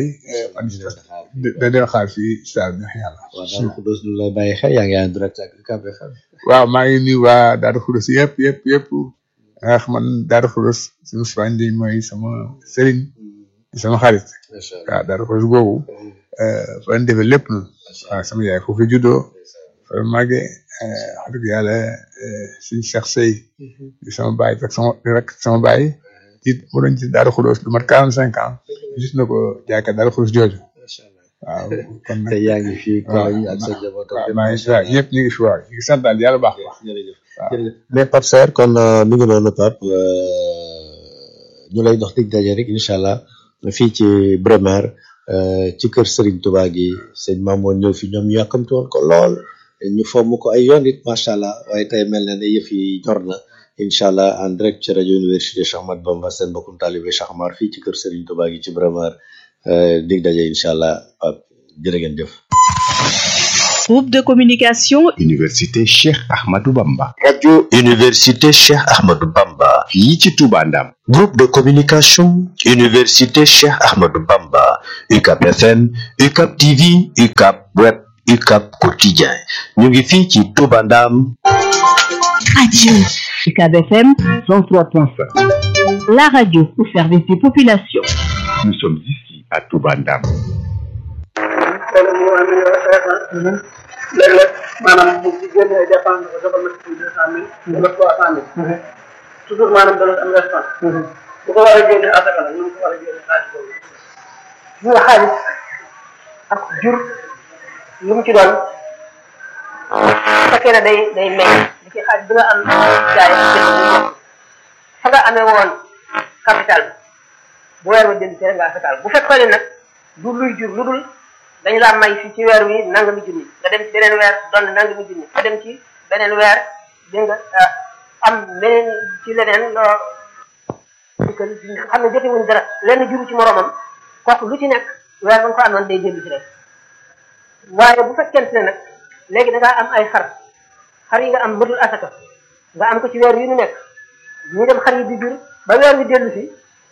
Speaker 7: da dina xaar fii saa bi neex yàlla
Speaker 6: waaw daal Xuddoos du lay bàyyi xel yaa ngi en direct ak UCAB FM
Speaker 7: waaw maa ngi nuyu waa Daaru Xudos yëpp yëpp yëpp ndax man Daaru Xudos suñu Moustapha Ndiaye mooy sama sëriñ di sama xarit waaw Daaru Xudos googu fa lañ defee lépp noonu waaw sama yaay foofu la juddoo fa la màggee wax dëgg yàlla suñu Cheikh Sey di sama baay rek sama rek sama baay ci mu doon ci Daaru Xudos lu mat quarante cinq ans gis na ko jaaykat Daaru Xudos jooju waaw kon nag
Speaker 6: te yaa ngi fii Koloñ ak sa njaboot ak
Speaker 7: waaw
Speaker 6: lépp.
Speaker 7: maa ngi si waaw ñëpp ñu ngi fi waaw ñu ngi sant daal yàlla baax a baax
Speaker 6: jërëjëf
Speaker 7: waaw.
Speaker 6: jërëjëf mais Pape Serre kon euh, mi ngi noonu Pape euh, ñu lay dox dig daje rek incha allah fii ci Bremer euh, ci kër Serigne Touba gi sëñ Mamoun ñëw fi ñoom ñu yàkkamti woon ko lool ñu fomm ko ay yoon it macha allah waaye tey mel na ne yëf yi ñor na incha allah en direct ci rajo université Cheikh Ahmadou Bamba seen mbokkum talibé Cheikh Amar fii ci kër Serigne Touba gi ci Bremer euh, dig daje incha allah Pape jërë ngeen jëf.
Speaker 4: Groupe de communication
Speaker 5: Université Cheikh Ahmadou Bamba.
Speaker 6: radio université Cheikh Ahmadou Bamba
Speaker 5: fii ci Touba Ndam.
Speaker 6: groupe de communication université Cheikh Ahmadou Bamba UCAP FM UCAP TV UCAP web UCAP quotidien ñu ngi fii ci Touba Ndam
Speaker 4: Radio UCAB FM
Speaker 5: 103.5.
Speaker 4: la radio au service des populations.
Speaker 5: Nous sommes ici à Touba Ndam.
Speaker 8: léeg-léeg maanaam bu ci génnee dépense ko dafa mat deux cent mille wala trois cent mille toujours maanaam dana am response bu ko war a génne asaka la ñu ko war a génne xaalis boobu ñu nga xaalis ak jur lu mu ci doon fekkee ne day day meññ li ci xaalis bi nga am jaay fa nga amee woon capital bu weer wa jënd ci rek nga asakaal bu fekkoon ne nag du luy jur lu dul dañu laa may fii ci weer wi nangami junni nga dem ci beneen weer doon nangami junni nga dem ci beneen weer dégg nga am beneen ci leneen loo dikkal xam ne jote wuñ dara lenn juru ci moromam kooku lu ci nekk weer ba nga ko amoon day dellu ci rek waaye bu fekkente ne nag léegi da ngaa am ay xar xar yi nga am mëtul asaka nga am ko ci weer wi ñu nekk ñu dem xar yi di jur ba weer wi dellu si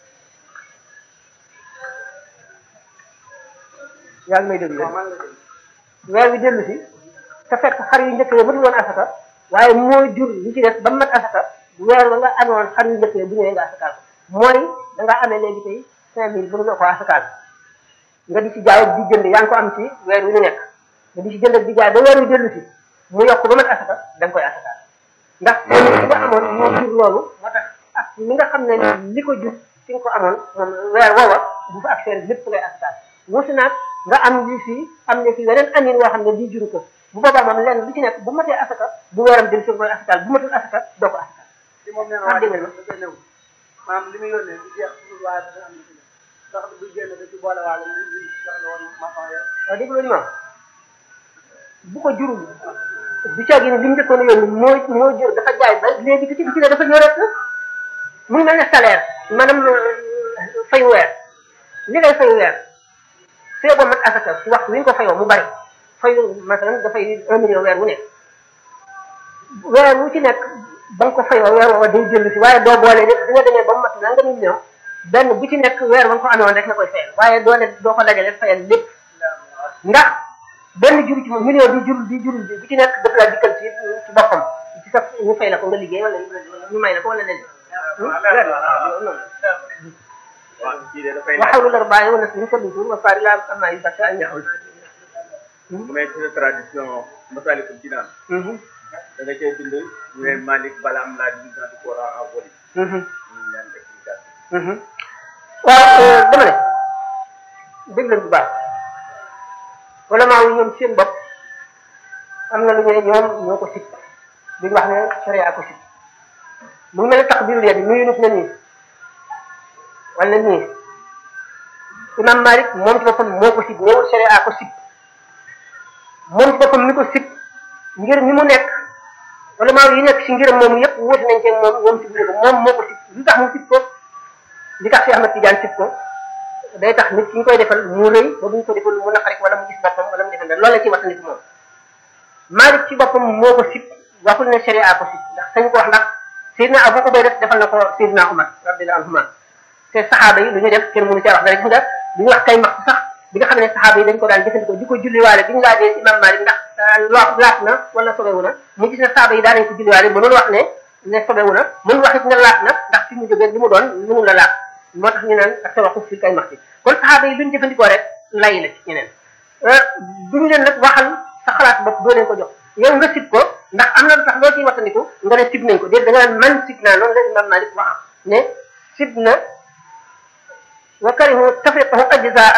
Speaker 8: yaa ngi may déglu weer wi dellu si te fekk xar yu njëkk yi mënul woon asaka waaye moo jur li ci des ba mu mat asaka weer ba nga amoon xar yu njëkk yi bu ñëwee nga asakaal mooy da nga amee léegi tey cinq mille mënuloo ko asakaal nga di ci jaay di jënd yaa ngi ko am ci weer wi ñu nekk nga di ci jënd ak di jaay ba weer wi dellu si mu yokk ba mat asaka da nga koy asakaal ndax li nga amoon moo jur loolu moo tax ak li nga xam ne li ko jur fi nga ko amoon moom weer woowa bu fa ak seen lépp ngay asakaal wuusi naag nga am li fii am ne fii weneen amin woo xam ne lii juru ko bu boobaa moom lenn lu ci nekk bu matee asaka bu weeram del si koy asakaal bu matul asaka doo ko asakaal
Speaker 9: li moom nee na waa dégg nga néew maanaam li muy yónnee du jeex toujours waaye dafa am lu ci nekk ndax bu génn da ci boole waale li li jox la woon maçon ya
Speaker 8: waaw dégg loolu moom bu ko jurul du caagi ne li mu njëkkoon a yónni moo moo jur dafa jaay ba léegi bi ci bi ci ne dafa ñëw rek mu ngi mel ne salaire maanaam fay weer li ngay fay weer fee ba mat asaka ci waxtu wi nga ko fayoo mu bari fayu masalan dafay un million weer wu nekk weer wu ci nekk ba nga ko fayoo weer woowa day jënd si waaye doo boole lépp di nga demee ba mu mat nanga million benn bu ci nekk weer ba nga ko amee woon rek nga koy fayal waaye doo ne doo ko dajale fayal lépp ndax benn jur ci moom million bi jurul bi jurul bi bu ci nekk daf laa dikkal ci ci boppam ci sa ñu fay la ko nga liggéey wala ñu may la ko wala leneen waxawlu lar bàyyi wala suñu ko dutur wa faari laa am ay bakka ay ñaxul
Speaker 1: bu may ci tradition masalikul jinaan da nga cay bind ñu ne Malick bala am laa di di Coran en voli ñu leen explication
Speaker 8: waaw dama ne dégg leen bu baax wala maa wu ñoom seen bopp am na lu ñu ne ñoom ñoo ko sib duñ wax ne sharia ko sib mu ngi mel ne tax biir yet nuyu nit na nii wala nii imam Malik moom ci boppam moo ko sib néewul sharia ko sib moom ci boppam mi ko sib ngir mi mu nekk wala maa yi nekk si ngiram moom yëpp wuti nañ ci moom moom sib ko moom moo ko sib li tax mu sib ko li tax si Ahmad Tidiane sib ko day tax nit ki ñu koy defal mu rëy ba bu ñu ko defal mu naqari wala mu gis boppam wala mu defal loolu la ci wattandiku moom Malik ci boppam moo ko sib waxul ne sharia ko sib ndax sañ ko wax ndax Seydina Abu Ubayda defal na ko Seydina Umar radiyallahu anhuma te saxaaba yi lu ñu def kenn mënu caa wax dara gis nga li ñu wax kay max sax bi nga xam ne saxaaba yi dañ ko daan jëfandikoo di ko julliwaale bi ñu laajee imam Malik ndax loo laat na wala sobewu na mu gis ne saxaaba yi daan nañ ko julliwaale mënul wax ne ne sobewu na mënul wax it ne laat na ndax fi mu jógee li mu doon mënul la laat moo tax ñu naan ak tawaxuf fi kay max si kon saxaaba yi lu ñu jëfandikoo rek lay la ci ñeneen duñu leen nag waxal sa xalaat bopp doo leen ko jox yow nga sib ko ndax am na lu tax loo ciy wattandiku nga ne sib nañ ko déet da nga naan man sib naa noonu la imam Malik wax ne sib na wa karihu tafriqahu ajzaa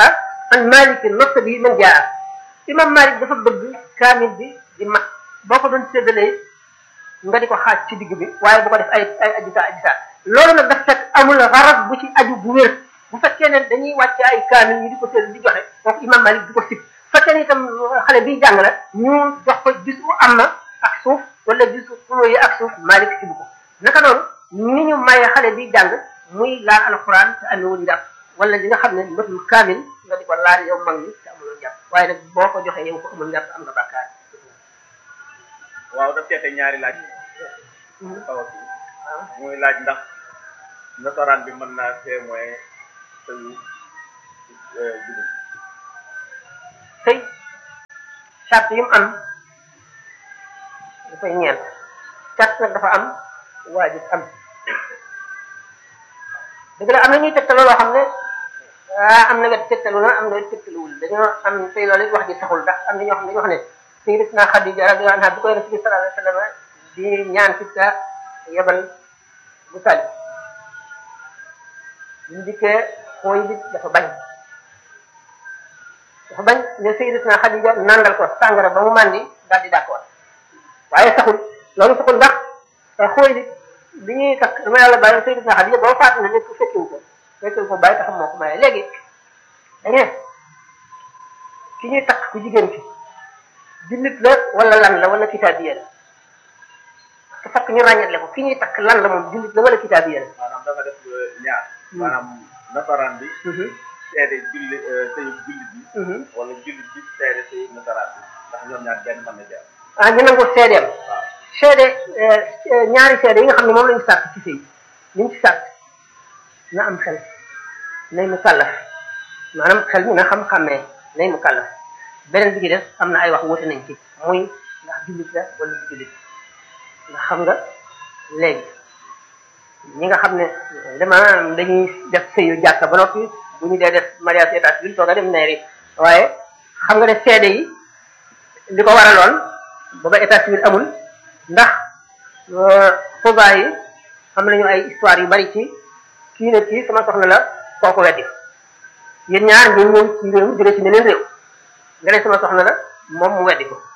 Speaker 8: an malik nopp bi man jaa imam malik dafa bëgg kaamil bi di mat boo ko doon séddalee nga di ko xaaj ci digg bi waaye bu ko def ay ay ajita ajita loolu nag daf fekk amul xarab bu ci aju bu wér bu fekkee ne dañuy wàcce ay kaamil ñu di ko sédd di joxe kooku imam malik di ko sib fekkee ne itam xale biy jàng la ñu jox ko bis bu am na ak suuf wala bisu yi ak suuf malik sibu ko naka noonu ni ñu maye xale bi jàng muy laal alxuraan te amewul njàpp wala li nga xam ne matul kaamil nga di ko laal yow mag ñi te amuloo njàpp waaye nag boo ko joxee yow ko amul njàpp am nga bàkkaar
Speaker 1: waaw daf teete ñaari laaj xaw a kii muy laaj ndax nasaraan bi mën naa témoin sëyu jullit
Speaker 8: sëy charte yi mu am dafay ñeent charte nag dafa am waajib am dëgg la am na ñuy tegtaloo loo xam ne ah am na wet tegtalu na am na wet tegtaluwul dañoo am tey loolu it wax ji saxul ndax am na ñoo xam ne dañoo wax ne sayyidatuna Xadija radiyallahu anha bi koy Rasul sallallahu alayhi wa sallam di ñaan ci sa yebal bu tali ñu dikkee xooy bi dafa bañ dafa bañ ne sayyidatuna Xadija nandal ko sàngara ba mu màndi daal di d'accord waaye saxul loolu saxul ndax xooy bi bi ñuy takk dama yàlla bàyyi sayyidatuna Xadija boo faatu na nekk fekkiwu ko fekkiwu ko bàyyi taxam moo ko maye léegi dañu ne ki ñuy takk ku jigéen ki jullit la wala lan la wala kitaabiya la te fekk ñu ràññatle ko ki ñuy takk lan la moom jullit la wala kitaabiya la
Speaker 1: maanaam dafa def ñaar maanaam nasaraan bi seede julli sëyu jullit bi wala jullit bi seede sëyu nasaraan bi ndax ñoom ñaar benn mën na jaar
Speaker 8: ah ñu nangu seedeem seede ñaari seede yi nga xam ne moom lañu sàkk ci sëy liñ ci sàkk na am xel nay mu kàllaf maanaam xel mi na xam-xammee nay mu kàllaf beneen bi ci def am na ay wax wuute nañ ci muy ndax jullit la wala du jullit ndax xam nga léegi ñi nga xam ne dama dañuy def sëyu jàkka ba noppi bu ñu dee def mariage état civil toog a dem neeri waaye xam nga ne seede yi li ko waraloon booba état civil amul ndax xubaa yi am nañu ay histoire yu bari ci kii ne kii sama soxna la kooku weddi yéen ñaar ngeen ñëw ci réew jóge ci meneen réew nga ne sama soxna la moom mu weddi ko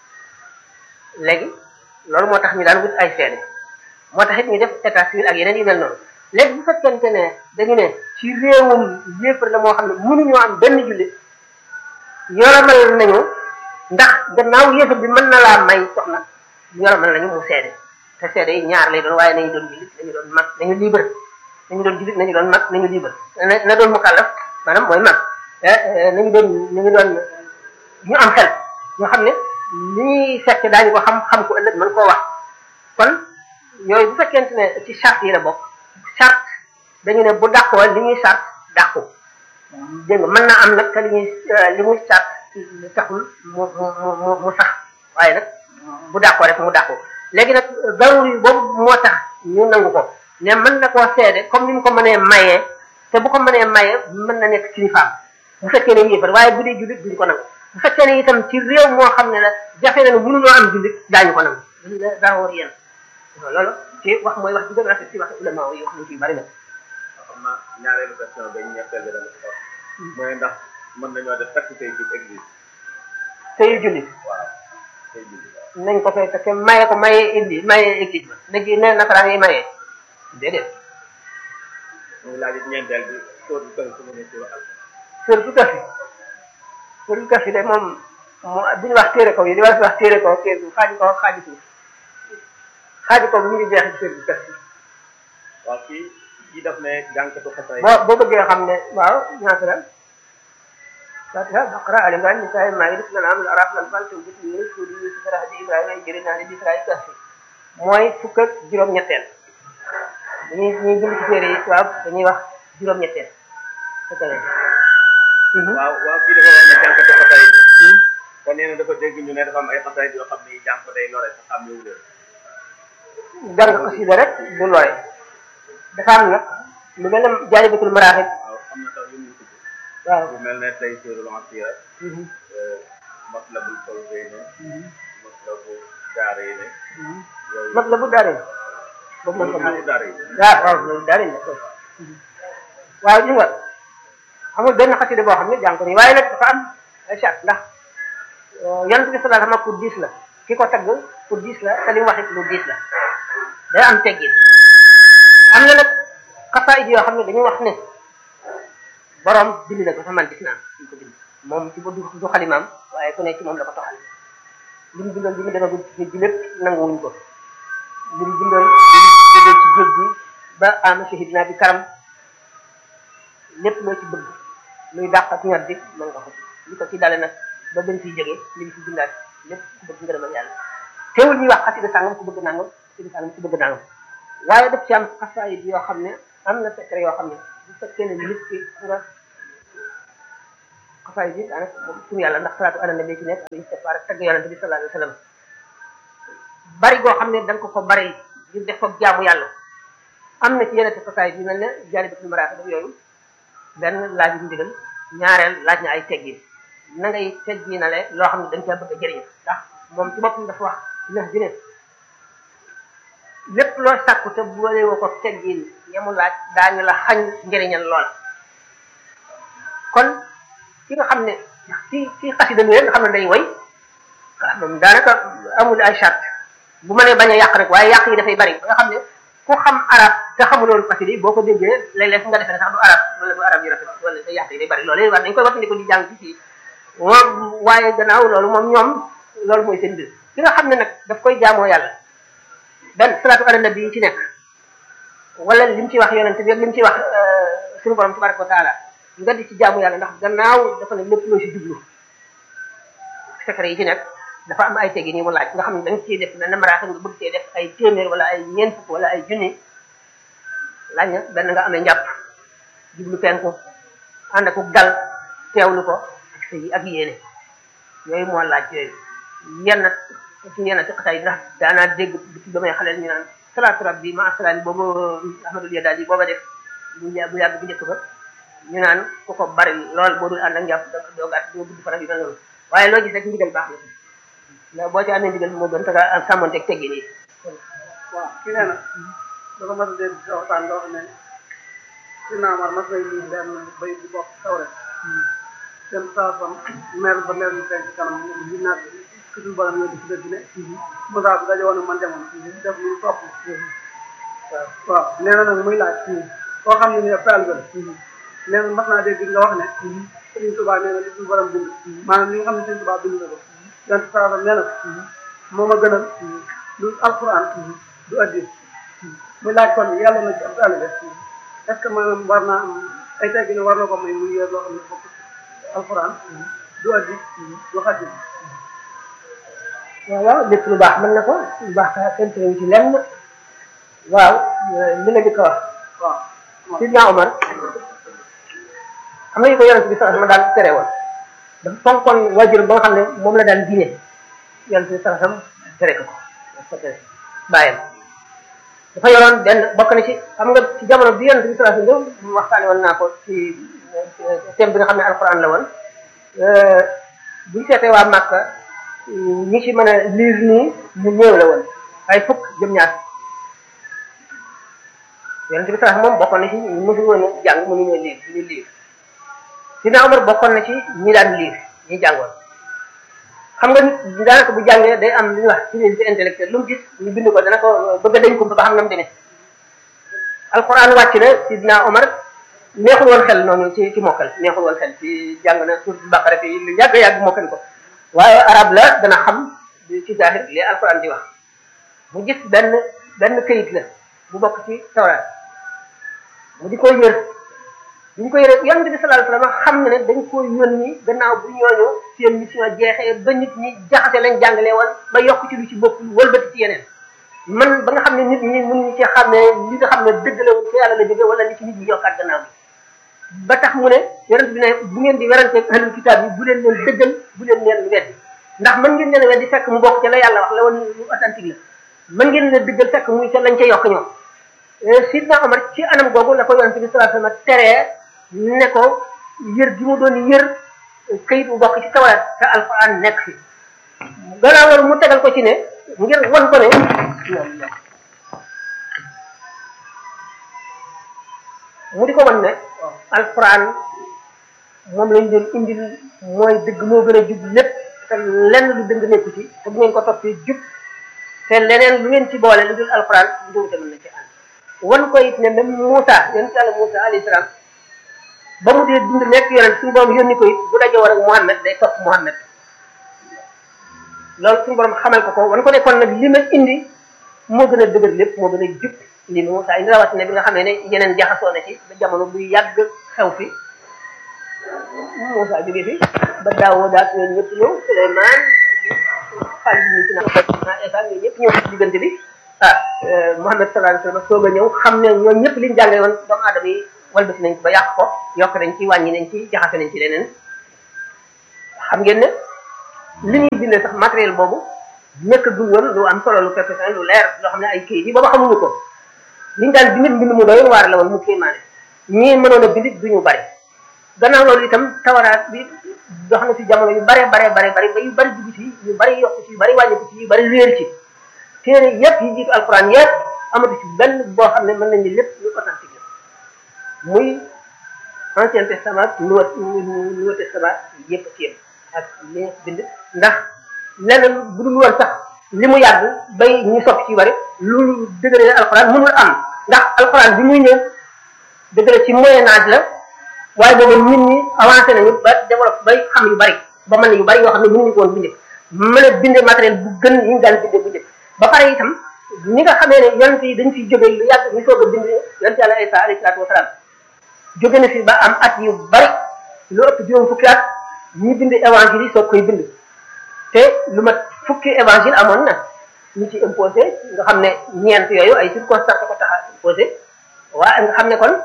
Speaker 8: léegi loolu moo tax ñu daan wut ay seede moo tax it ñu def état civil ak yeneen yu mel noonu léegi bu fekkente ne dañu ne ci réewum yéefar la moo xam ne mënuñoo am benn jullit yoromal nañu ndax gannaaw yéefar bi mën na laa may soxna yoromal nañu mu seede te seede yi ñaar lay doon waaye nañu doon jullit nañu doon mag nañu libre nañu doon jullit nañu doon mag nañu libre na na doon mukallaf maanaam mooy mag nañu doon nañu doon ñu am xel ñoo xam ne li ñuy fekk daañu ko xam xam ko ëllëg mën koo wax kon yooyu bu fekkente ne ci charte yi la bokk charte dañu ne bu dàqoo li ñuy charte dàqu dégg nga mën naa am nag te li ñuy li muy charte taxul mu mu mu mu sax waaye nag bu dàqoo rek mu dàqu léegi nag daruri boobu moo tax ñu nangu ko ne mën na koo seede comme ni mu ko mënee mayee te bu ko mënee mayee mën na nekk kilifaam bu fekkee ne yéefar waaye bu dee jullit duñu ko nangu bu fekkee ne itam ci réew moo xam ne la jafe na ne mënuñoo am jullit daañu ko nangu daa war yéen loolu ci wax mooy wax bi gën a rafet ci wax ulama yi wax nañ ci bari na
Speaker 1: xam naa ñaareelu question ba ñetteel bi dama ko mooy ndax mën nañoo def takk tey ci église
Speaker 8: sëyu jullit
Speaker 1: waaw tey jullit
Speaker 8: nañ ko fay te maye ko maye indi maye église ba léegi ne nasaraan yi maye déedéet
Speaker 1: muy laaj it ñeenteel bi sóor bi kër su mu ne ci wax
Speaker 8: sër bu kafi sër bu kafi de moom mu duñu wax téere kaw yi di wax téere kaw téere bu xaaji kaw xaaji suuf xaaji kaw bi ñu ngi jeex ci sër bu kafi
Speaker 1: waaw kii kii daf ne jànkatu xasay
Speaker 8: boo boo bëggee xam ne waaw ñaata la fatiha baqara ali imran nisaa maida lanam araf lan fal tawbit yunus suudi yusuf rahdi ibrahima ay jëri naa di israil kafi mooy fukk ak juróom-ñetteel dañuy ñuy bind ci téere yi tubaab dañuy wax juróom-ñetteel fekk na
Speaker 1: waaw waaw kii dafa wax ne jànkatu xasay bi kon nee na dafa dégg ñu ne dafa am ay xasay yoo xam ne yi jàng ko day lore sa xam yowu leen
Speaker 8: jàng xasida rek du lore dafa am nag lu mel ne jaalibatul maraaxib
Speaker 1: waaw am na tax yu muy tudd
Speaker 8: waaw
Speaker 1: lu mel ne tey sirul asira matlabul fawzayni matlabu daarayni yooyu
Speaker 8: mat la bu daare boobu man ko
Speaker 1: matlabu daarayni
Speaker 8: waaw waaw loolu daare la ko waaw li nga amul benn xasida boo xam ne jàng ko nii waaye nag dafa am ay charte ndax yonent bi sallallahu alayhi wasallam pour diis la ki ko tagg pour diis la te li mu wax it lu diis la day am teggin am na nag xasaayid yoo xam ne dañuy wax ne borom bind na ko sax man gis naa ñu ko bind moom ci ba du du xalimaam waaye ku ne ci moom la ko toxal li mu bindoon bi mu demagul ci géej gi lépp nanguwuñ ko li mu bindoon bi mu jógee ci géej gi ba ama shahidna bi karam lépp loo ci bëgg luy dàq ak ñor di mën nga ko ci li ko ci dale nag ba gën ciy jógee li mu ci bindaat lépp ku bëgg ngërëmal yàlla teewul ñuy wax xasida sàngam ku bëgg nangam xasida sàngam ku bëgg nangam waaye daf ci am xasaayid yoo xam ne am na secret yoo xam ne bu fekkee ne nit ki nga xasaayid yi daanaka moom tur yàlla ndax salaatu ala nabi ci nekk al istighfar ak tagg yonente bi sallallahu alayhi wa sallam bari goo xam ne da nga ko ko bari ngir def ko jaamu yàlla am na ci yeneen xasaayid yu mel ne jaalibatul maraaxib yooyu benn laaj yu ndigal ñaareel laaj na ay teggin na ngay tegginale loo xam ne dañ caa bëgg a jëriñ ndax moom ci boppam dafa wax neex bi ne lépp loo sàkku te boole woo ko teggin yamu laaj daañu la xañ njëriñal loola kon ki nga xam ne ci ci xasida mi nga xam ne day woy moom daanaka amul ay charte bu mënee bañ a yàq rek waaye yàq yi dafay bari ba nga xam ne ku xam arab te xamuloon xasida yi boo ko déggee léeg-léeg nga defee ne sax du arab wala du arab yu rafet wala te yàq yi day bari loolu war nañ koy waxandi ko di jàng ci fii moom waaye gannaaw loolu moom ñoom loolu mooy seen mbir ki nga xam ne nag daf koy jaamoo yàlla benn salaatu ala nabi yi ci nekk wala li mu ci wax yonente bi ak li mu ci wax suñu borom tabaraka wa taala nga di ci jaamu yàlla ndax gannaaw dafa ne lépp loo si jublu secret yi ci nekk dafa am ay teggi nii mu laaj nga xam ne da nga ciy def benn maraata nga bëgg cee def ay téeméer wala ay ñeent fukk wala ay junni laaj na benn nga amee njàpp jublu penku ànd ak dal teewlu ko ak sa yi ak yéene yooyu moo laaj yooyu yenn ci yenn ci xasaay ndax daanaa dégg ci ba may xaleel ñu naan salaatu rabbi ma asalaani boobu ahmadul yadaal yi booba def bu bu yàgg bu njëkk ba ñu naan ku ko bari lool boo dul ànd ak njàpp da doo gàtt doo gudd fan ak yu mel noonu waaye loo gis rek ndigal baax na ndax boo ci amee ndigal moo gën te nga sàmmonteeg teggin yi
Speaker 9: waaw ki nee na dafa mas a dégg ci waxtaan nga wax ne si naamar mas nay lii benn bay bu bokk tawre dem saasam mer ba mer ñu fenk kanam li naat ki suñu borom ñoo di ci dëgg ne Moussa bu daje woon man demoon def lu topp waaw nee na nag muy laaj koo xam ne ni taal ba nee na mas naa dégg nga wax ne Sëriñ Tuubaa nee na li suñu borom bind maanaam li nga xam ne Sëriñ Tuubaa bind na ko yonent saasam nee na moo ma gënal lu alquran du addi muy laaj kon yàlla na ci ab taalibe est ce que maanaam war naa am ay teggi ne war na ko may muy yor loo xam ne bokk alquran du addi du xaddi
Speaker 8: waaw waaw lépp lu baax mën na ko lu baax kenn teewu ci lenn waaw li nga di ko wax
Speaker 9: waaw
Speaker 8: Sidna Omar am na yu ko yonent bi sax ma daan tere woon dafa fonkoon wajur ba nga xam ne moom la daan diine yonent bi sax tere ko ko tere bàyyam dafa yoroon benn bokk na ci xam nga ci jamono bi yonent bi sallallahu alayhi wasallam waxtaane woon naa ko ci thème bi nga xam ne alquran la woon buñ seetee waa Màkka ñi ci mën a liir nii ñu néew la woon ay fukk jëm ñaar yonent bi sallallahu moom bokkoon na ci ñu mësul woon jàng mënu ñoo liir ñu liir Sidna Omar bokkoon na ci ñi daan liir ñi jàngoon xam nga nit daanaka bu jàngee day am lu ñuy wax curiosité intellectuelle lu mu gis ñu bind ko dana ko bëgg a dañ ko ba xam na mu demee alquran wàcc na sidna Omar neexul woon xel noonu ci ci mokkal neexul woon xel ci jàng na surat baqara fi lu yàgg yàgg mokkal ko waaye arab la dana xam ci zahir li alquran di wax mu gis benn benn këyit la bu bokk ci tawraat mu di koy yër bu ñu ko yore yonent bi sallallahu alayhi wasallam xam na ne dañ ko yónni gannaaw bu ñooñu seen mission jeexee ba nit ñi jaxase lañ jàngalee woon ba yokk ci lu ci bopp wëlbati ci yeneen man ba nga xam ne nit ñi mën ñu ci xam ne li nga xam ne dëgg la ci yàlla la jóge wala li ci nit ñi yokkaat gannaaw bi ba tax mu ne yonent bi ne bu ngeen di werante ahlul kitaab yi bu leen leen dëggal bu leen leen weddi ndax mën ngeen leen weddi fekk mu bokk ca la yàlla wax la woon lu authentique la mën ngeen leen dëggal fekk muy ca lañ ca yokk ñoom sidna Omar ci anam googu la ko yonent bi sallallahu alayhi wasallam teree ne ko yër gi mu doon yër këyit bu bokk ci tawraat te alquran nekk fi gannaaw loolu mu tegal ko ci ne ngir wan ko ne mu di ko wan ne alquran moom lañ doon indil mooy dëgg moo gën a jub lépp te lenn lu dëng nekku ci te bu ngeen ko toppee jub te leneen lu ngeen ci boole lu dul alxuraan njuumte mën na ci ànd wan ko it ne même Moussa yonent yàlla Moussa alayhi salaam ba mu dee dund nekk yonent suñu borom yónni ko it bu daje war ak Muhammad day topp Muhammad loolu suñu borom xamal ko ko wan ko ne kon nag li ma indi moo gën a dëgër lépp moo gën a jub li Moussa indi rawatina bi nga xam ne ne yeneen jaxasoo na ci ba jamono buy yàgg xew fi Moussa jóge fi ba Daawuda ak ñoom ñëpp ñëw Souleymane xaalis bi ñu ci naan Esa ñoom ñëpp ñëw ci diggante bi ah Muhammad sallallahu alayhi wasallam soog a ñëw xam ne ñoom ñëpp liñ jàngale woon doomu aadama yi walbati nañ ko ba yàq ko yokk nañ ci wàññi nañ ci jaxase nañ ci leneen xam ngeen ne li ñuy bindee sax matériel boobu nekk du woon lu am solo lu perfection lu leer loo xam ne ay kayit yi booba xamuñu ko liñ daan bind mbind mu doyoon waar la woon mu kéemaane ñii mënoon a bind duñu bari gannaaw loolu itam tawaraat bi dox na ci jamono yu bare bare bare bare ba yu bari dugg ci yu bari yokk ci yu bari wàññiku ci yu bari réer ci téere yépp yi jiitu alquran yépp amatu ci benn boo xam ne mën nañ ni lépp lu authentique la muy ancien testament nouveau nouveau testament yépp ci yépp ak li nga bind ndax leneen bu dul woon sax li mu yàgg bay ñu soppi ci yu bari lu dëgëre alquran mënul am ndax alquran bi muy ñëw dëgëre ci moyen âge la waaye boobu nit ñi avancé nañu ba développé bay xam yu bari ba mën yu bari yoo xam ne mënuñu ko woon bu njëkk mën a binde matériel bu gën yi ñu daan binde bu njëkk ba pare itam ñi nga xamee ne yonent yi dañ fiy jóge lu yàgg ñu soog a bind yonent yàlla Isa alayhi salaatu wasalaam jóge na fi ba am at yu bari lu ëpp juróom fukki at ñi bind évangile yi soog koy bind te lu mat fukki évangile amoon na ñu ci imposé nga xam ne ñeent yooyu ay circonstances ko tax a imposé waa nga xam ne kon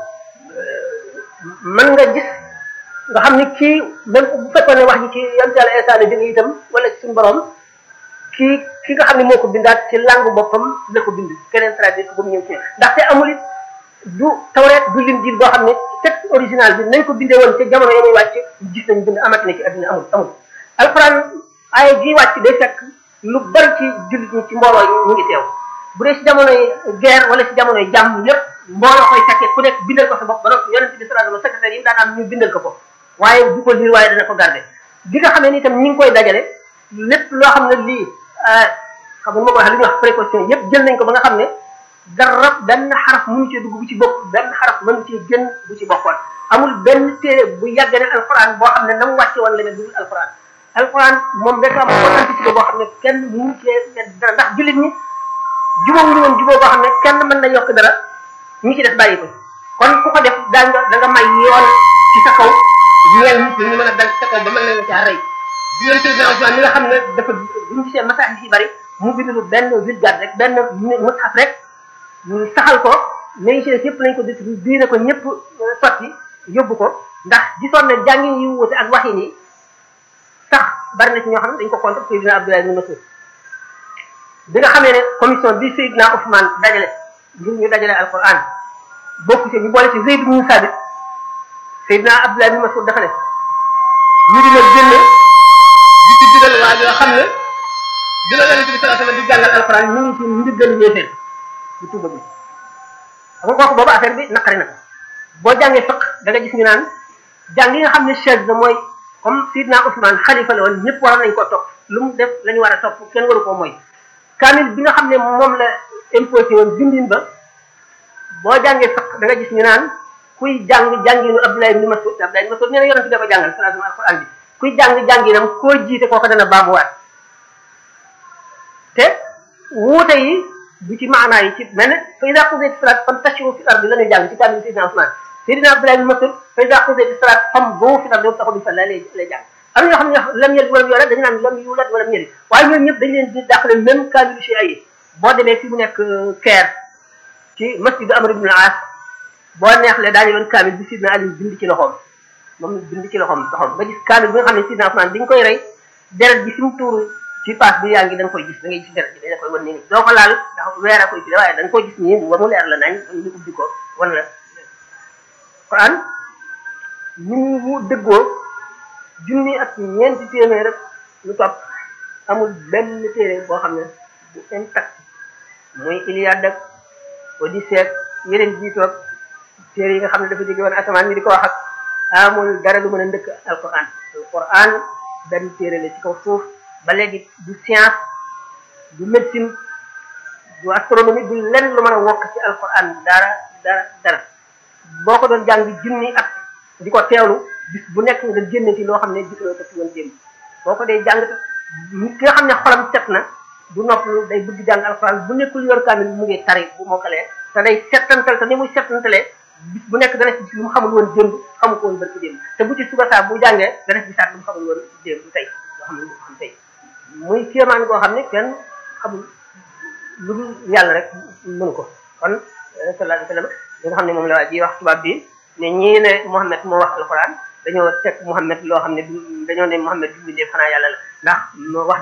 Speaker 8: mën nga gis nga xam ni kii même bu fekkoon ne wax ji ci yonent yàlla Isa la jóge itam wala ci suñu borom kii ki nga xam ne moo ko bindaat ci langue boppam la ko bind keneen traduire ko ba mu ñëw ci ndaxte amul it du tawreet du linjiil boo xam ne texte original bi nañ ko bindee woon ca jamono ya muy wàcc gis nañ bind amati na ci adduna amul amul alxuraan ay ji wàcc day fekk lu bari ci jullit ñi ci mbooloo yi ñu ngi teew bu dee ci jamonoy guerre wala ci jamonoy jàmm lépp mbooloo koy fekkee ku nekk bindal ko sa bopp ba noppi yonent bi sallallahu alayhi wasallam secrétaire yi daan am ñu bindal ko ko waaye du ko liir waaye dana ko garder bi nga xamee ni itam ñi ngi koy dajale lépp loo xam ne lii xam nga ma ko wax li ñuy wax précaution yépp jël nañ ko ba nga xam ne dara benn xaraf mënu cee dugg bu ci bokk benn xaraf mënu cee génn bu ci bokkoon amul benn téere bu yàgg ne alxuraan boo xam ne na mu wàcce woon leneen dugul alxuraan alxuraan moom rek am authenticité boo xam ne kenn mënu cee dara ndax jullit ñi jubóo ñu woon jubóo boo xam ne kenn mën na yokk dara ñi ci def bàyyi ko kon ku ko def daa nga da nga may yoon ci sa kaw ñeel nit ñi ñu mën a dal ci sa kaw ba mën leen caa rey bi yonent bi mi nga xam ne dafa bu ñu gisee masaahif yi bari mu bind lu benn vulgate rek benn mushaf rek ñu saxal ko mais ci yëpp lañ ko diine ko ñëpp sotti yóbbu ko ndax gisoon ne jàngin yi wuute ak waxin yi sax bari na ci ñoo xam ne dañ ko contre Seydina Abdoulaye ibn Mas'ud bi nga xamee ne commission bi Seydina Ousmane dajale ngir ñu dajale alquran bokku ci ñu boole ci Zayd ibn Sabit Seydina Abdoulaye ibn Mas'ud dafa ne ñu dina génne di ci digal waa yoo xam ne dina leen ci sallallahu alayhi wasallam di jàngal alquran ñu ngi ci ndiggal yéeféer bu tuuba bi xam nga kooku boobu affaire bi naqari na ko boo jàngee fiq da nga gis ñu naan jàng yi nga xam ne chaise la mooy comme Sidna Ousmane xalifa la woon ñëpp waroon nañ koo topp lu mu def la ñu war a topp kenn waru koo mooy kaamil bi nga xam ne moom la imposé woon bindin ba boo jàngee fiq da nga gis ñu naan kuy jàng jànginu Abdoulaye ibn Mas'ud Abdoulaye ibn Mas'ud nee na yonent bi da ko jàngal sallallahu alayhi wa sallam bi kuy jàng jànginam koo jiite kooku dana baamuwaat te wuute yi bu ci maanaa yi ci mel ne fa ida qudiyat salat fantashiru fil ardi la ñuy jàng ci kaamil Seydina Ousmane Seydina Abdoulaye bin Mas'ud fa ida qudiyat salat famdu fil ardi wabtaghu min fadlihi lay lay jàng am na ñoo xam ne lam yalid walam yulad dañu naan lam yulad walam yalid waaye ñooñu ñëpp dañ leen di dàqale même kaamil ci ay boo demee fi mu nekk Caire ci masjid Amr ibn al-As boo neexlee daañu yoon kaamil bi Seydina Ali bind ci loxoom moom bind ci loxoom loxoom nga gis kaamil bi nga xam ne Seydina Ousmane bi ñu koy rey deret bi fi mu tuuru ci paas bi yaa ngi da nga koy gis da ngay gis deret bi da koy wan nii doo ko laal ndax weer a koy ci waaye da nga koy gis nii ba mu leer la nañ ñu ubbi ko wan la Quran ni mu dëggoo junni ak ñeenti téeméer rek lu topp amul benn téere boo xam ne bu intact muy Iliade ak Odyssée ak yeneen jiitoog téere yi nga xam ne dafa jóge woon asamaan ñi di ko wax ak amul dara lu mën a ndëkk alquran alquran benn téere la ci kaw suuf ba léegi du science du médecine du astronomie du lenn lu mën a wokk ci alquran dara dara dara boo ko doon jàng junni at di ko teewlu bis bu nekk nga génne ci loo xam ne gisuloo ko ci woon démb boo ko dee jàng ki nga xam ne xolam set na du noppalu day bëgg jàng alquran bu nekkul yor kaamil mu ngi tari bu mokkalee te day settantal te ni muy settantalee bis bu nekk dana ci lu mu xamul woon démb xamu ko woon barki démb te bu ci suba saa bu jàngee dana ci gisaat lu mu xamul woon démb tey loo xam ne lu xam tey muy kéemaan koo xam ne kenn xamul lu dul yàlla rek mënu ko kon sallallahu alayhi wa sallam li nga xam ne moom la waa ji wax tubaab bi ne ñii ne Muhammad moo wax alquran dañoo teg Muhammad loo xam ne du dañoo ne Muhammad du bindee xanaa yàlla la ndax wax